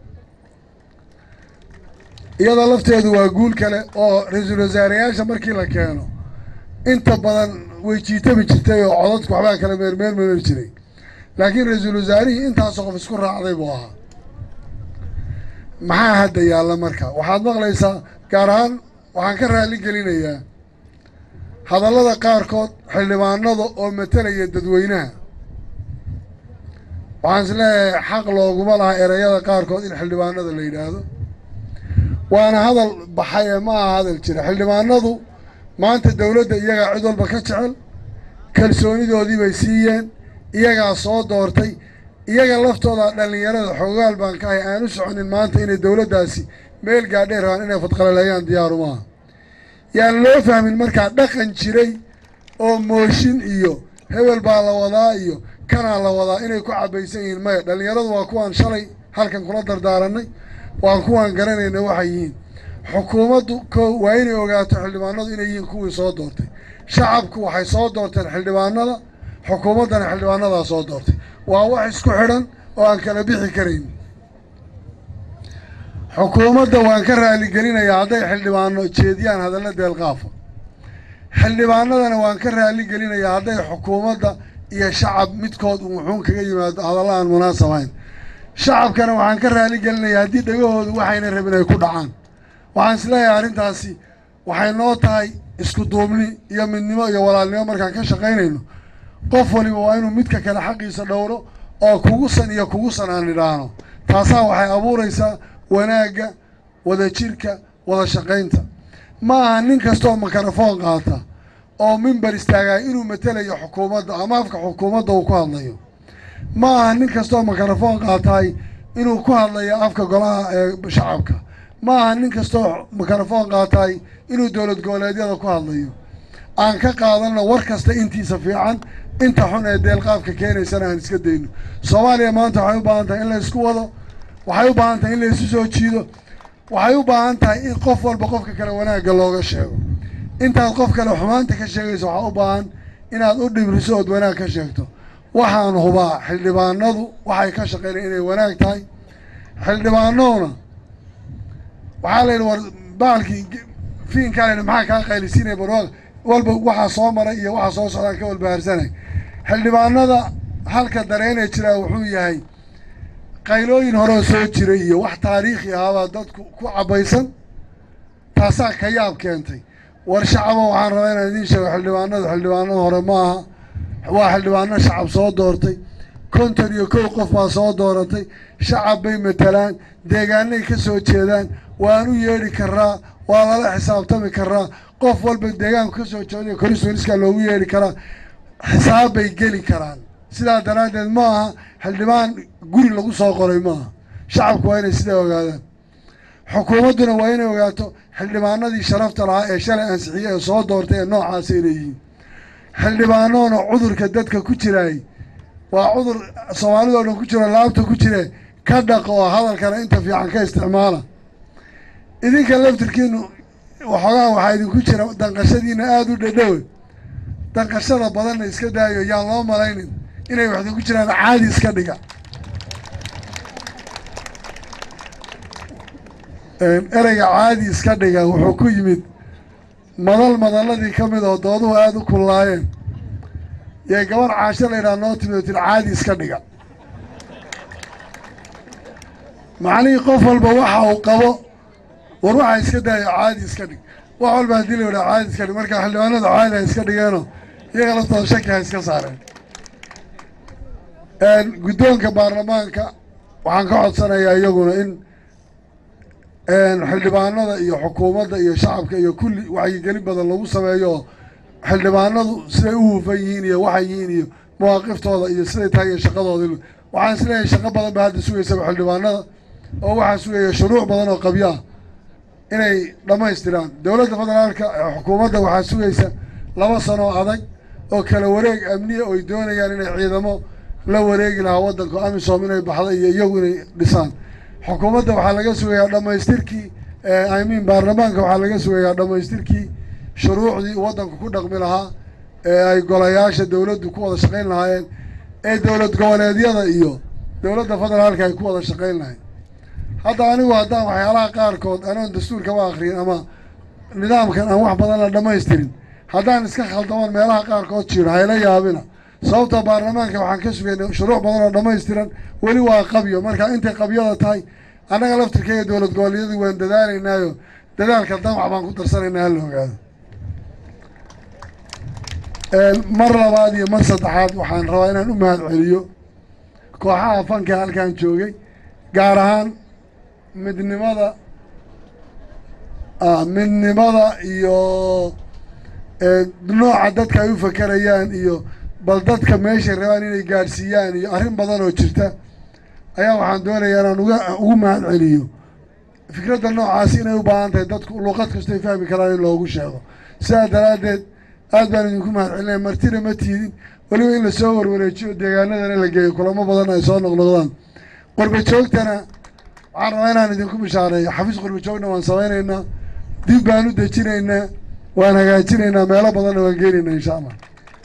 iyada lafteedu waa guul kale oo ra-iisul wasaareyaasha markii la keeno inta badan way jiitami jirtay oo codadku waxbaa kala meermeermari jiray laakiin ra-iisul wasaarihii intaasoo qof isku raacday buu ahaa maxaa hadda yaalla marka waxaad maqlaysaa gaar ahaan waxaan ka raali gelinayaa hadallada qaarkood xildhibaanada oo matalaya dadweynaha waxaan is leeyahay xaq looguma laha ereyada qaarkood in xildhibaanada la yidhaahdo waana hadal baxay ee ma aha hadal jira xildhibaanadu maanta dowladda iyagaa cid walba ka jecel kalsoonidoodii bay siiyeen iyagaa soo doortay iyaga laftooda dhallinyarada xoogaal baan ka ahay aan u soconin maanta inay dowladdaasi meel gaadhee rabaan inay fadqalaleeyaan diyaaru maaha yaan loo fahmin markaa dhaqan jiray oo mooshin iyo hebel baa la wadaa iyo kanaa la wadaa inay ku cabaysan yihiin maya dhallinyaradu waa kuwaan shalay halkan kula dardaaranay waan kuwaan garanayna waxay yihiin xukuumaddu ko waa inay ogaato xildhibaanadu inay yihiin kuwii soo doortay shacabku waxay soo doorteen xildhibaanada xukuumaddana xildhibaanadaa soo doortay waa wax isku xidhan oo aan kala bixi karayn xukuumadda waan ka raaligelinayaa hadday xildhibaano jeediyaan hadalla deelqaafa xildhibaanadana waan ka raaligelinayaa hadday xukuumadda iyo shacab midkood uu muxuun kaga yimaado hadalla aan munaasabayn shacabkana waxaan ka raaligelinayaa haddii dhegahoodu waxayna rabin ay ku dhacaan waxaan isleeyahay arrintaasi waxay noo tahay isku duubni iyo midnimo iyo walaalnimo markaan ka shaqaynayno qof waliba waa inuu midka kale xaqiisa dhowro oo kugusan iyo kugusan aan idhaahno taasaa waxay abuuraysaa wanaagga wadajirka wada shaqaynta ma aha nin kastooo makarafoon qaata oo mimber istaagaya inuu matelayo xukuumadda ama afka xukuumadda uu ku hadlayo ma aha nin kastooo makarafoon qaataay inuu ku hadlayo afka golaha ee shacabka ma aha nin kastoo makarafoon qaataay inuu dowlad goboleedyada ku hadlayo aan ka qaadanno war kasta intiisa fiican inta xun ee deelqaafka keenaysana aan iska dayno soomaaliya maanta waxay u baahan tahay in la isku wado waxay u baahan tahay in la isu soo jiido waxay u baahan tahay in qof walba qofka kale wanaagga looga sheego intaad qof kale xumaanta ka sheegayso waxaa u baahan inaad u dhibriso ood wanaag ka sheegto waxaan hubaa xildhibaanadu waxay ka shaqeynaya inay wanaag tahay xildhibaanaduna waxaa la yidhi war baalkii fiinkaa la yidhi maxaa kaa qaylisiinaya barwaaq walba waxaa soo maray iyo waxaa soo socdaan ka walbahaarsanay xildhibaanada halka dareenee jiraa wuxuu yahay qaylooyin horeo soo jiray iyo wax taariikhi ahaabaa dadku ku cabaysan taasaa ka yaab keentay war shacabo waxaan rabaa inaan idiin sheego xildhibaanadu xildhibaanada hore ma aha waa xildhibaano shacab soo doortay konton iyo kow qof baa soo dooratay shacab bay matalaan deegaanay ka soo jeedaan waan u yeedhi karaa waa lala xisaabtami karaa qof walba deegaanku ka soo jeedayo korisweniska loogu yeedhi karaa xisaab bay geli karaan sidaa daraaddeed ma aha xildhibaan guri lagu soo qoray ma aha shacabku waa inay sidaa ogaadaan xukuumadduna waa inay ogaato xildhibaanadii sharafta lahaa ee shalay ansixiyey ee soo doortay ee noocaasa inay yihiin xildhibaanoona cudurka dadka ku jiraay waa cudur soomaalidao dhan ku jiro laabta ku jire ka dhaq oo hadalkana inta fiican ka isticmaala idinka laftirkiinu waxoogaa waxaa idinku jira danqashadiina aada u dhadhowe danqashada badanna iska daayo yaan loo malaynin inay wax idinku jiraan caadi iska dhiga ereyga caadi iska dhiga wuxuu ku yimid madal madaladii ka mid oo dooduhu aada u kullaayeen yee gabar caasho la yidhaha noo timid oo tiri caadi iska dhiga macnihii qof walba waxa uu qabo war waxaa iska daayo caadi iska dhig wax walba haddii la yidhaha caadi iska dhig marka xildhibaanadu caadi ha iska dhigeenoo iyaga laftooda shaki ha iska saareen guddoonka baarlamaanka waxaan ka codsanayaa iyaguna in xildhibaanada iyo xukuumadda iyo shacabka iyo kulli wacyigelin badan lagu sameeyo xildhibaanadu siday u hufan yihiin iyo waxay yihiin iyo mawaaqiftooda iyo siday tahay iyo shaqadooda waxaan isleeyahay shaqo badan ba hadda sugaysaba xildhibaanada oo waxaa sugaya shuruuc badan oo qabyo ah inay dhammaystiraan dowladda federaalka xukuumadda waxaa sugaysa laba sano oo adag oo kala wareeg amniya oy doonayaan inay ciidamo la wareegi lahaa waddanka amisom inay baxda iyo iyagu inay dhisaan xukuumadda waxaa laga sugayaa dhammaystirkii imean baarlamaanka waxaa laga sugayaa dhammaystirkii shuruucdii waddanku ku dhaqmi lahaa ee ay golayaasha dowladdu ku wada shaqayn lahaayeen ee dowlad goboleedyada iyo dowladda federaalka ay ku wada shaqayn lahayn hadda anigu haddaan waxyaalaha qaarkood anoon dastuurkaba akriyin ama nidaamkan aan wax badan la dhammaystirin haddaan iska khaldamoon meelaha qaarkood jiro hayla yaabina sababta baarlamaanka waxaan ka sugaynay shuruuc badan oo dhammaystiran weli waa qabyo marka intay qabyada tahay annaga laftirkeyga dowlad goboleedyadu waan dadaalaynaayo dadaalka damac baan ku darsanaynaa hala ogaado mar labaad iyo mar saddexaad waxaan rabaa inaan u mahad celiyo kooxaha fanka halkan joogay gaar ahaan midnimada midnimada iyo nooca dadka ay u fakerayaan iyo bal dadka meeshay rabaan inay gaadhsiiyaan iyo arrin badan oo jirta ayaa waxaan doonayaa inaan uga ugu mahad celiyo fikradda noocaasi inay u baahan tahay dadku luqad kastoy fahmi karaan in loogu sheego sidaa daraaddeed aad baan idinku mahad celinaya martina ma tiidin weliba in lasoo warwareejiyo deegaanadana la geeyo kulamo badan ay soo noqnoqdaan qurba joogtana waxaan rabaa inaan idinku bishaareeyo xafiis qurba joogna waan samaynaynaa dib baan u dejinaynaa waan hagaajinaynaa meelo badanna waan geenaynaa insha allah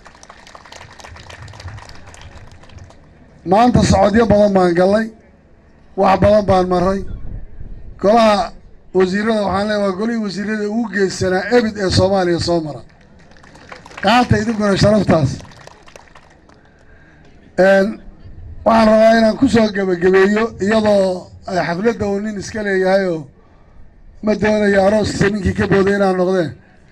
maanta socodyo badan baan gallay wax badan baan maray golaha wasiirada waxaan leeya waa golihii wasiirada ugu geesanaa ebid ee soomaaliya soo mara qaata idinkuna sharaftaas waxaan rabaa inaan ku soo gebagabeeyo iyadoo ay xafladda uu nin iska leeyahay oo ma doonayo arooskiisa ninkii ka booday inaan noqdeen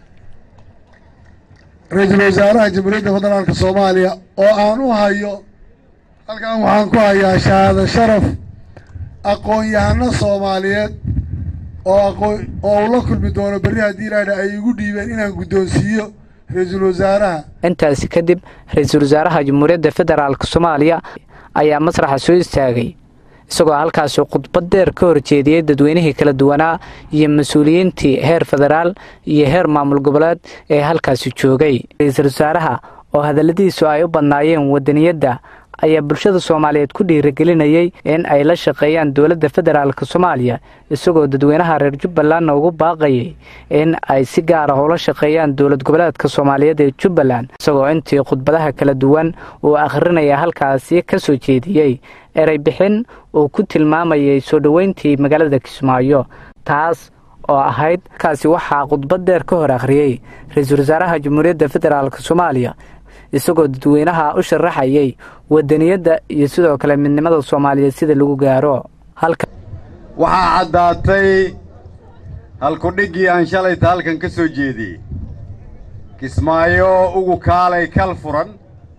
ra-iisul wasaaraha jamhuuriyadda federaalka soomaaliya oo aan u hayo halkan waxaan ku hayaa shahaado sharaf aqoon-yahano soomaaliyeed oo aqoon oo uu la kulmi doono berri haddii ilaadha ay igu dhiibeen inaan guddoonsiiyo ra-iisul wasaaraha intaasi kadib ra-iisul wasaaraha jamhuuriyadda federaalk soomaaliya ayaa masraxa soo istaagay isagoo halkaasi khudbad dheer ka horjeediyey dadweynihii kala duwanaa iyo mas-uuliyiintii heer federaal iyo heer maamul goboleed ee halkaasi joogay ra-iisul wasaaraha oo hadalladiisu ay u badnaayeen wadaniyadda ayaa bulshada soomaaliyeed ku dhiirigelinayay in ay la shaqeeyaan dowladda federaalk soomaaliya isagoo dadweynaha reer jubbalandna ugu baaqayay in ay si gaar ah ula shaqeeyaan dowlad goboleedka soomaaliyeed ee jubbaland isagoo intii khudbadaha kala duwan uu akhrinaya halkaasi ka soo jeediyey erey bixin uu ku tilmaamayay soo dhoweyntii magaalada kismaayo taas oo ahayd kaasi waxaa khudbad dheer ka hor akhriyey ra-iisul wasaaraha jamhuuriyadda federaalk soomaaliya isagoo dadweynaha u sharaxayay wadaniyadda iyo sidoo kale midnimada soomaaliyeed sida lagu gaaro waxaa caddaatay halkudhiggii aan shalayta halkan ka soo jeediyey kismaayo ugu kaalay kal furan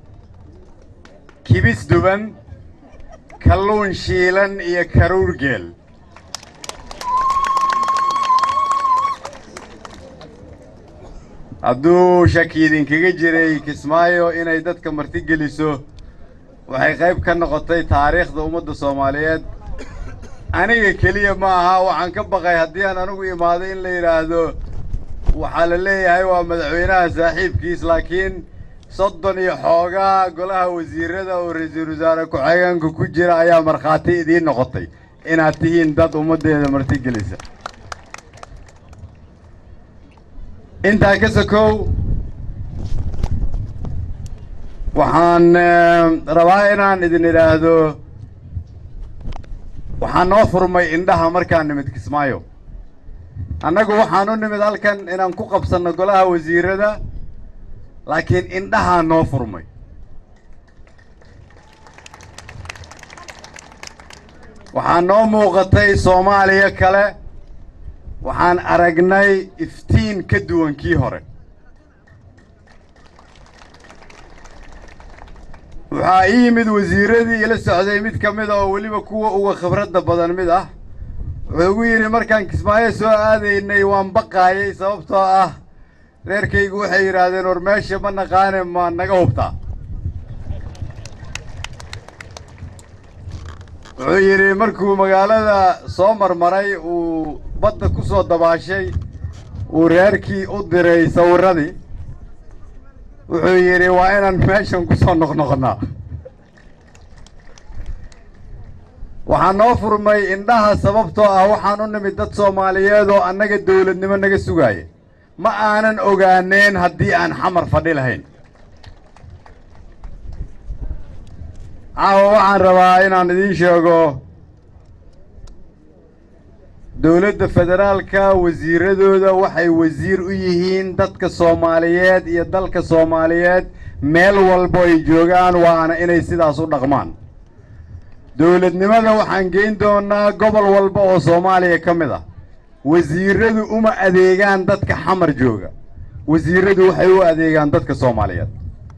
kibis duban kalluun shiilan iyo karuur geel hadduu shaki idinkaga jiray kismaayo inay dadka marti geliso waxay qayb ka noqotay taariikhda ummadda soomaaliyeed aniga keliya ma aha waxaan ka baqay haddii aan anigu imaaday in la yidhaahdo waxaa la leeyahay waa madaxweynaha saaxiibkiis laakiin soddon iyo xoogaa golaha wasiirada oo ra-iisul wasaare ku-xigeenka ku jira ayaa markhaati idiin noqotay inaad tihiin dad ummaddeeda marti gelisa intaa ka sokow waxaan rabaa inaan idin idhaahdo waxaan noo furmay indhaha markaan nimid kismaayo annagu waxaan u nimid halkan inaan ku qabsanno golaha wasiirada laakiin indhahaa noo furmay waxaa noo muuqatay soomaaliya kale waxaan aragnay iftiin ka duwan kii hore waxaa ii yimid wasiirradii ila socday mid ka mid a oo weliba kuwa uga khibradda badan mid ah wuxuu ugu yidhi markaan kismaayo soo aadaynay waan baqaayay sababtoo ah reerkaygu waxay yidhaahdeen war meesha ma naqaane ma naga hubtaa wuxuu yidhi markuu magaalada soo marmaray uu badda ku soo dabaashay uu reerkii u diray sawirradii wuxuu yidhi waa inaan meeshan ku soo noqnoqnaa waxaa noo furmay indhaha sababtoo ah waxaan u nimid dad soomaaliyeed oo annaga dawladnimo naga sugaaya ma aanan ogaaneen haddii aan xamar fadhi lahayn caawa waxaan rabaa inaan idiin sheego dowladda federaalka wasiiradooda waxay wasiir u yihiin dadka soomaaliyeed iyo dalka soomaaliyeed meel walbo ay joogaan waana inay sidaas u dhaqmaan dowladnimada waxaan geyn doonaa gobol walba oo soomaaliya ka mid ah wasiiradu uma adeegaan dadka xamar jooga wasiiradu waxay u adeegaan dadka soomaaliyeed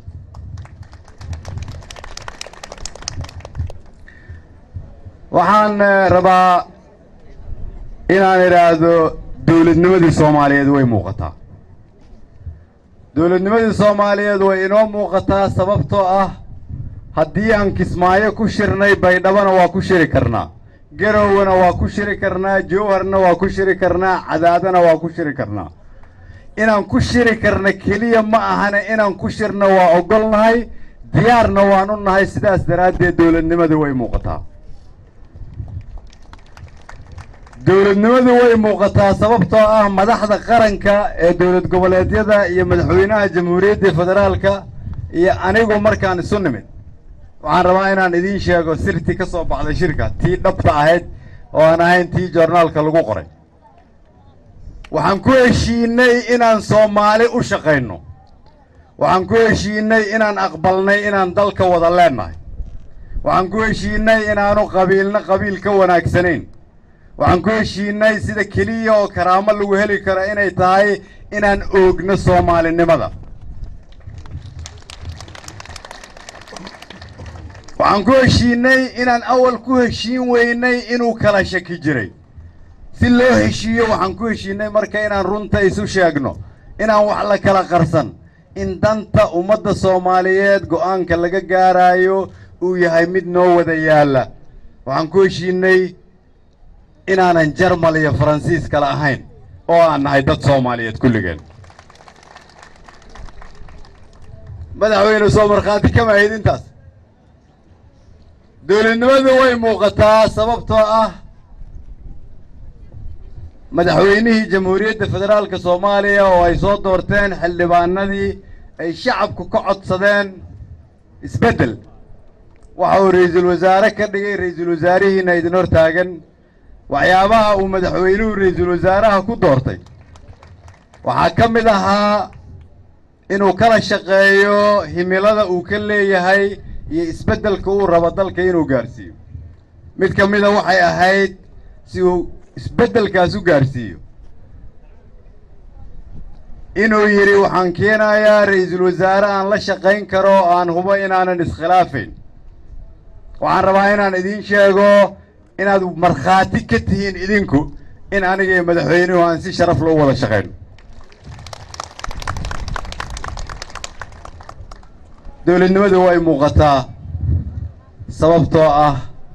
waxaan eh, rabaa inaan idhaahdo dowladnimadii soomaaliyeed way muuqataa dowladnimadii soomaaliyeed way inoo muuqataa sababtoo ah haddii aan kismaayo ku shirnay baydhabona waa ku shiri karnaa garowna waa ku shiri karnaa jowharna waa ku shiri karnaa cadaadana waa ku shiri karnaa inaan ku shiri karna keliya ma ahane inaan ku shirna waa ogolnahay diyaarna waan u nahay sidaas daraaddeed dowladnimadu way muuqataa dowladnimadu way muuqataa sababtoo ah madaxda qaranka ee dowlad goboleedyada iyo madaxweynaha jamhuuriyadda federaalka iyo anigu markaan isu nimid waxaan rabaa inaan idiin sheego sirtii ka soo baxday shirka tii dhabta ahayd oo aan ahayn tii joornaalka lagu qoray waxaan ku heshiinay inaan soomaali u shaqayno waxaan ku heshiinay inaan aqbalnay inaan dalka wada leennahay waxaan ku heshiinay inaanu qabiilna qabiil ka wanaagsanayn waxaan ku heshiinay sida keliya oo karaamo lagu heli karo inay tahay inaan oogno soomaalinimada waxaan ku heshiinay inaan awal ku heshiin weynay inuu kala shaki jiray si loo heshiiyo waxaan ku heshiinay marka inaan runta isu sheegno inaan wax la kala qarsan in danta ummadda soomaaliyeed go'aanka laga gaaraayo uu yahay mid noo wada yaalla waxaan ku heshiinay inaanan jarmal iyo faransiis kale ahayn oo aan nahay dad soomaaliyeed kulligeen madaxweyne soo markhaati kama ahayd intaas dowladnimadu way muuqataa sababtoo ah madaxweynihii jamhuuriyadda federaalka soomaaliya oo ay soo doorteen xildhibaanadii ay shacabku ka codsadeen isbeddel waxa uu ra'iisul wasaare ka dhigay ra'iisul wasaarihiina idin hor taagan waxyaabaha uu madaxweynuhu ra'iisul wasaaraha ku doortay waxaa ka mid ahaa inuu kala shaqeeyo himilada uu ka leeyahay iyo isbeddelka uu rabo dalka inuu gaarsiiyo mid ka mida waxay ahayd si uu isbeddelkaas u gaarsiiyo inuu yidhi waxaan keenayaa ra'iisul wasaare aan la shaqayn karo oo aan hubo inaanan iskhilaafayn waxaan rabaa inaan idiin sheego inaad markhaati ka tihiin idinku in aniga iyo madaxweynuhu aan si sharaf loo wada shaqayno dowladnimadu way muuqataa sababtoo ah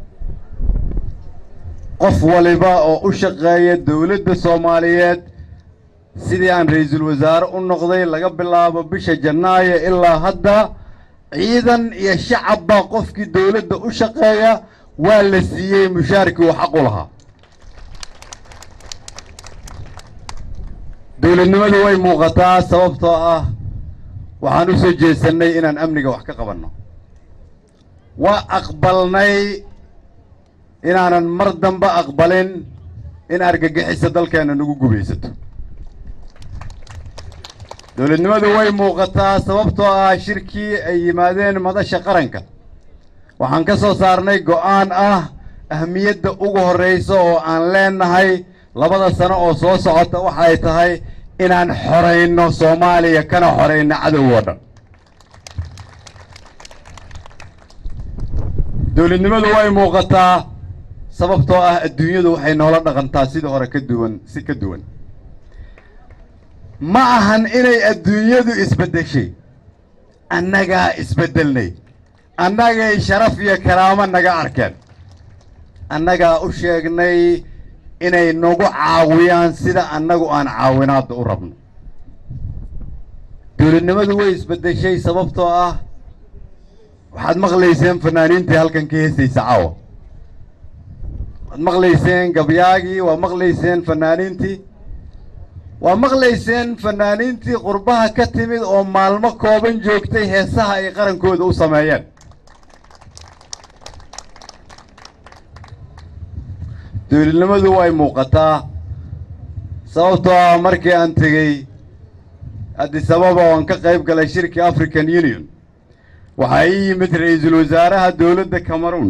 qof waliba oo u shaqeeya dowladda soomaaliyeed sidii aan ra'iisul wasaare u noqday laga bilaabo bisha janaayo ilaa hadda ciidan iyo shacabba qofkii dowladda u shaqeeya waa la siiyey mushaarkii uu xaq u lahaa dowladnimadu way muuqataa sababtoo ah waxaan u soo jeesannay inaan amniga wax ka qabanno waa aqbalnay inaanan mar dambe aqbalin in argagixisa dalkeenna nagu gubaysato dowladnimadu way muuqataa sababtoo ah shirkii ay yimaadeen madasha qaranka waxaan ka soo saarnay go'aan ah ahmiyadda ugu horraysa oo aan leennahay labada sano oo soo socota waxay tahay inaan xorayno soomaaliya kana xorayno cadow oo dhan dowladnimadu way muuqataa sababtoo ah adduunyadu waxay noola dhaqantaa sida hore ka duwan si ka duwan ma ahan inay adduunyadu isbeddeshay annagaa isbeddelnay annagay sharaf iyo karaamo naga arkeen annagaa u sheegnay inay nagu caawiyaan sida annagu aan caawinaadda u rabno dowladnimadu way isbeddeshay sababtoo ah waxaad maqlayseen fanaaniintii halkan ka heesaysa caawa waad maqlayseen gabyaagii waa maqlayseen fanaaniintii waa maqlayseen fanaaniintii qurbaha ka timid oo maalmo kooban joogtay heesaha ay qarankooda u sameeyeen dowladnimadu way muuqataa sababtoo ah markii aan tegey addis ababa oan ka qayb galay shirkii african union waxaa ii yimid ra-iisul wasaaraha dowladda cameroon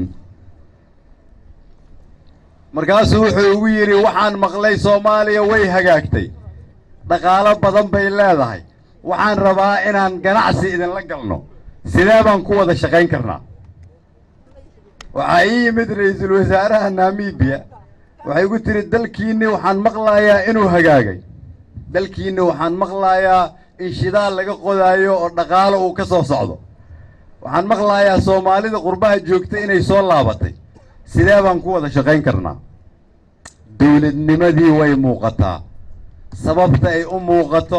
markaasuu wuxuu igu yidhi waxaan maqlay soomaaliya way hagaagtay dhaqaalo badan bay leedahay waxaan rabaa inaan ganacsi idinla galno sidee baan ku wada shaqayn karnaa waxaa ii yimid ra-iisul wasaaraha namibiya waxay igu tidhi dalkiinni waxaan maqlayaa inuu hagaagay dalkiinni waxaan maqlayaa in shidaal laga qodaayo oo dhaqaalo uu ka soo socdo waxaan maqlayaa soomaalida qurbaha joogta inay soo laabatay sidee baan ku wada shaqayn karnaa dowladnimadii way muuqataa sababta ay u muuqato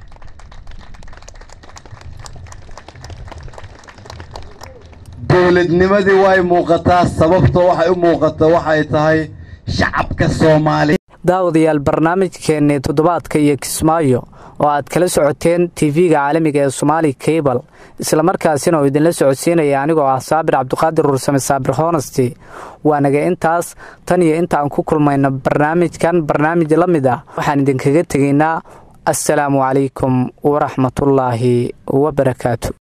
dowladnimadii way muuqataa sababta waxay u muuqato waxay tahay shacabka soomaaliya daawadayaal barnaamijkeennii toddobaadka iyo kismaayo oo aad kala socoteen tv-ga caalamiga ee somaali cable islamarkaasina oo idinla socodsiinaya anigoo ah saabir cabdiqaadir ruursame saabir honesty waanaga intaas tan iyo intaan ku kulmayno barnaamijkan barnaamij la mid ah waxaan idinkaga tegaynaa assalaamu calaykum waraxmatullaahi wabarakaatu